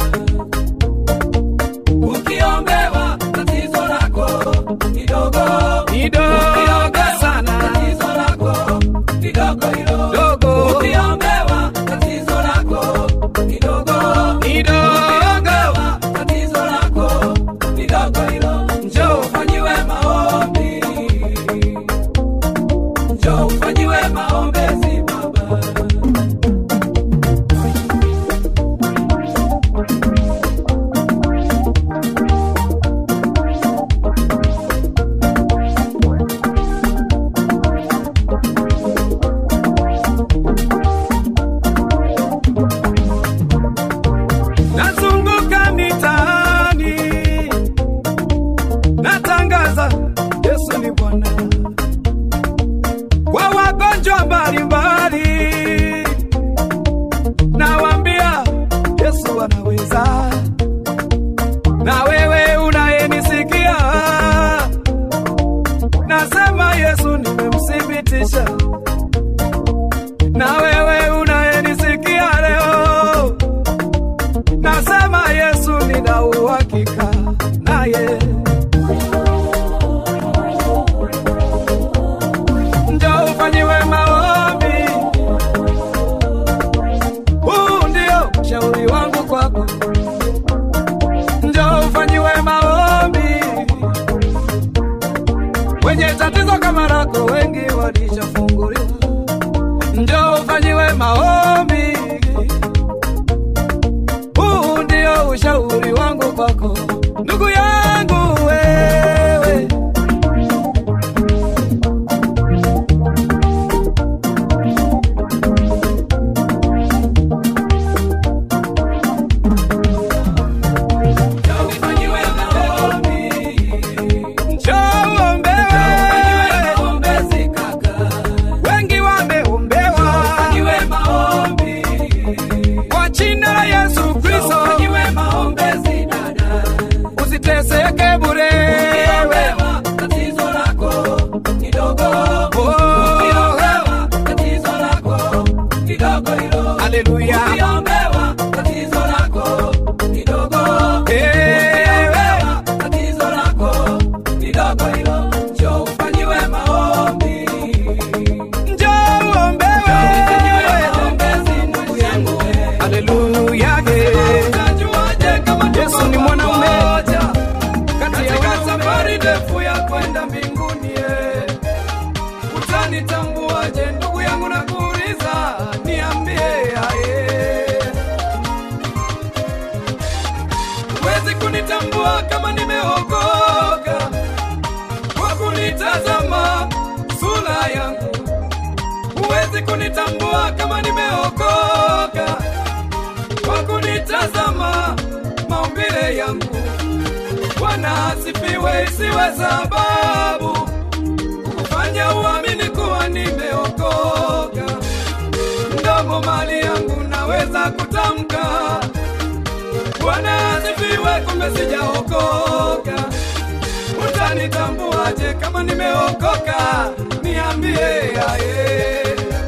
ukiombewa tatizo lako kidogo kidogo sana, tatizo lako kidogo hilo dogo, ukiombewa tatizo lako sikiliza na wewe unayenisikia nasema yesu nimemthibitisha na wewe unayenisikia leo nasema yesu nina uhakika naye njo ufanyiwe maombi huu ndio ushauri wangu kwako njo ufanyiwe maombi wenye tatizo kama lako wengi walishafunguliwa njo ufanyiwe maombi huu ndio ushauri wangu kwako ndugu yangu wewe wengi wameombewa kwa jina la Yesu Kristo, usiteseke bure. Oh. Haleluya. Ewe. Njoo uombewe. Haleluya. Yesu ni mwanaume katika safari ndefu ya kwenda mbinguni eh. utanitambuaje ndugu yangu na kuuliza niambie aye huwezi kunitambua kama nimeokoka kwa kunitazama sura yangu huwezi kunitambua kama nimeokoka kwa kunitazama maumbile yangu bwana asifiwe isiwe sababu kufanya uamini kuwa nimeokoka mdomo mali yangu naweza kutamka bwana asifiwe kumbe sijaokoka utanitambuaje kama nimeokoka niambie aye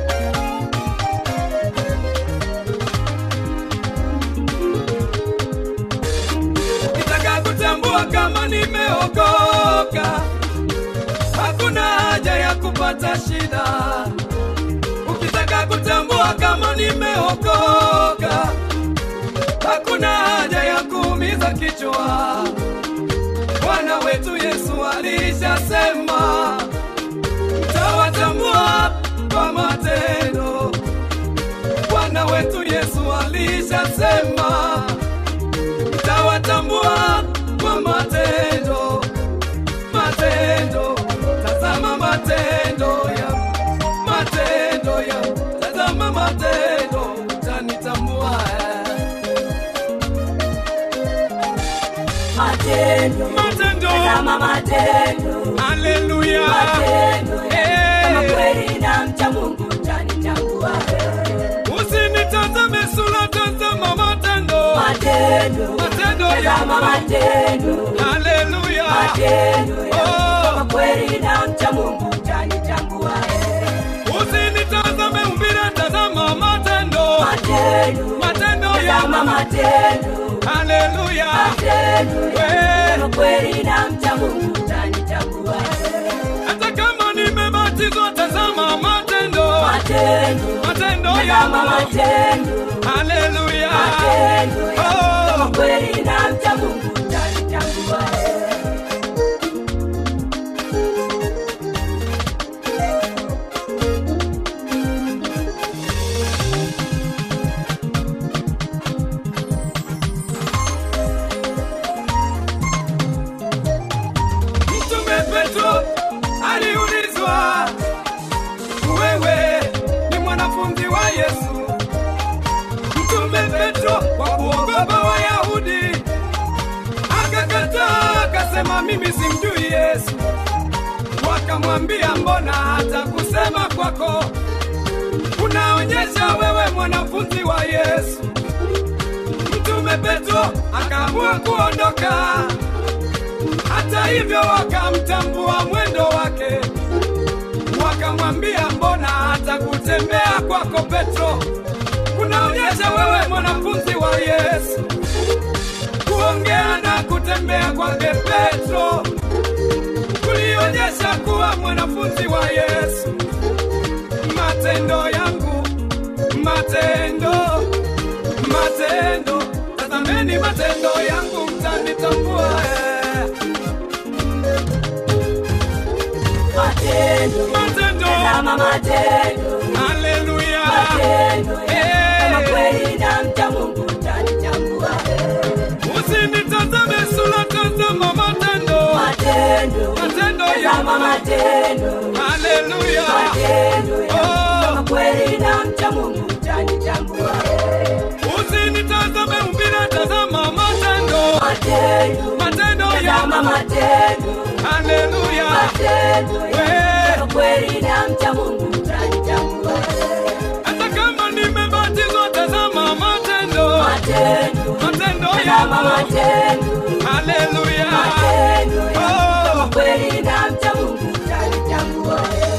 ukitaka kutambua kama nimeokoka hakuna haja ya kupata shida ukitaka kutambua kama nimeokoka hakuna haja ya kuumiza kichwa bwana wetu yesu alishasema tawatambua kwa matendo bwana wetu yesu alishasema tawatambua kwa matendo matendo tazama matendo ya matendo ya tazama matendo tanitambua matendo matendo tazama matendo haleluya matendo Eh. kama kweli na mcha mungu utanitambua usinitazame sura tazama matendo matendo matendo tazama ya matendo haleluya matendo Oh. kama kweli na mcha mungu utanitambua usinitazame umbile tazama matendo matendo matendo tazama ya matendo haleluya matendo We. kama kweli na mcha mungu utanitambua hata kama nimebatizwa tazama matendo matendo matendo tazama ya matendo haleluya matendo kama Oh. kweli na mcha mungu utanitambua Mtume Petro aliulizwa, wewe ni mwanafunzi wa Yesu? Mtume Petro kwa kuogopa Wayahudi akakataa, akasema mimi simjui Yesu. Wakamwambia, mbona hata kusema kwako unaonyesha wewe mwanafunzi wa Yesu? Mtume Petro akaamua kuondoka. Hata hivyo wakamtambua mwendo wake, wakamwambia mbona hata kutembea kwako Petro kunaonyesha wewe mwanafunzi wa Yesu. Kuongea na kutembea kwake Petro kulionyesha kuwa mwanafunzi wa Yesu. Matendo yangu, matendo, matendo, tazameni matendo yangu, mtanitambua eh. Matendo, Matendo, tazama matendo, haleluya, matendo Eh. kama kweli namcha Mungu utanitambua. usinitazame sura, tazama matendo, Matendo, matendo tazama yangu, matendo, haleluya, matendo Oh. kama kweli namcha Mungu utanitambua. usinitazame umbile, tazama matendo, Matendo, matendo tazama yangu, matendo, haleluya, matendo Eh. kama kweli namcha Mungu utanitambua. hata kama nimebatizwa, tazama matendo, Matendo, matendo tazama yangu, matendo, haleluya, matendo Oh. kama kweli namcha Mungu utanitambua.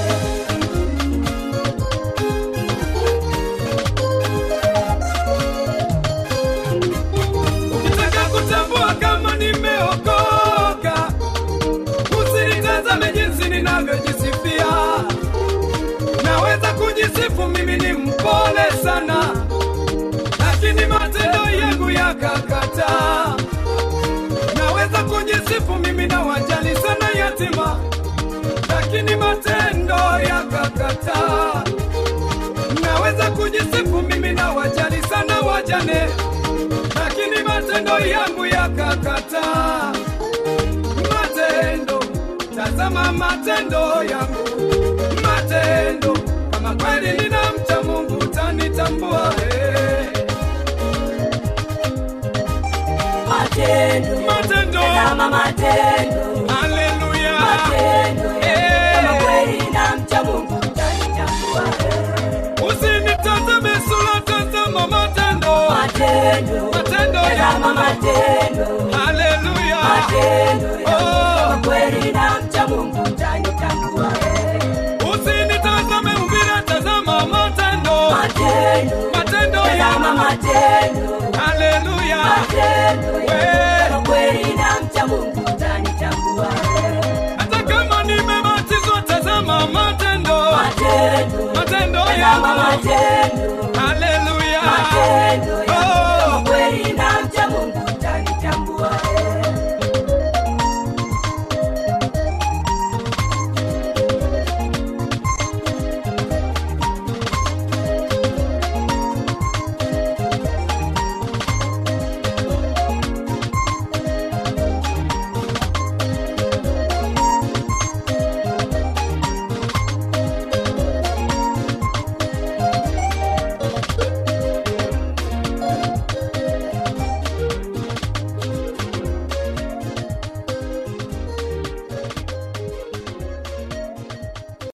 Ukitaka kutambua kama nimeokoka, usinitazame jinsi ninavyojisifia. Naweza kujisifu mimi ni mpole sana, lakini matendo yangu yakakataa. Naweza kujisifu mimi na wajali sana yatima, lakini matendo yakakataa. Naweza kujisifu mimi na wajali sana wajane lakini matendo yangu yakakataa. Matendo, tazama matendo yangu, matendo. Kama kweli ninamcha Mungu utanitambua. eh. Matendo, Matendo, tazama matendo, haleluya, matendo Eh. kama kweli namcha Mungu utanitambua. usinitazame sura, tazama matendo, Matendo, matendo tazama yangu, matendo, haleluya, matendo Oh. kama kweli namcha Mungu utanitambua. usinitazame umbile, tazama matendo, Matendo, matendo tazama yangu, matendo, haleluya. matendo We. kama kweli namcha Mungu utanitambua. hata kama nimebatizwa, tazama matendo, Matendo, matendo tazama yangu, matendo,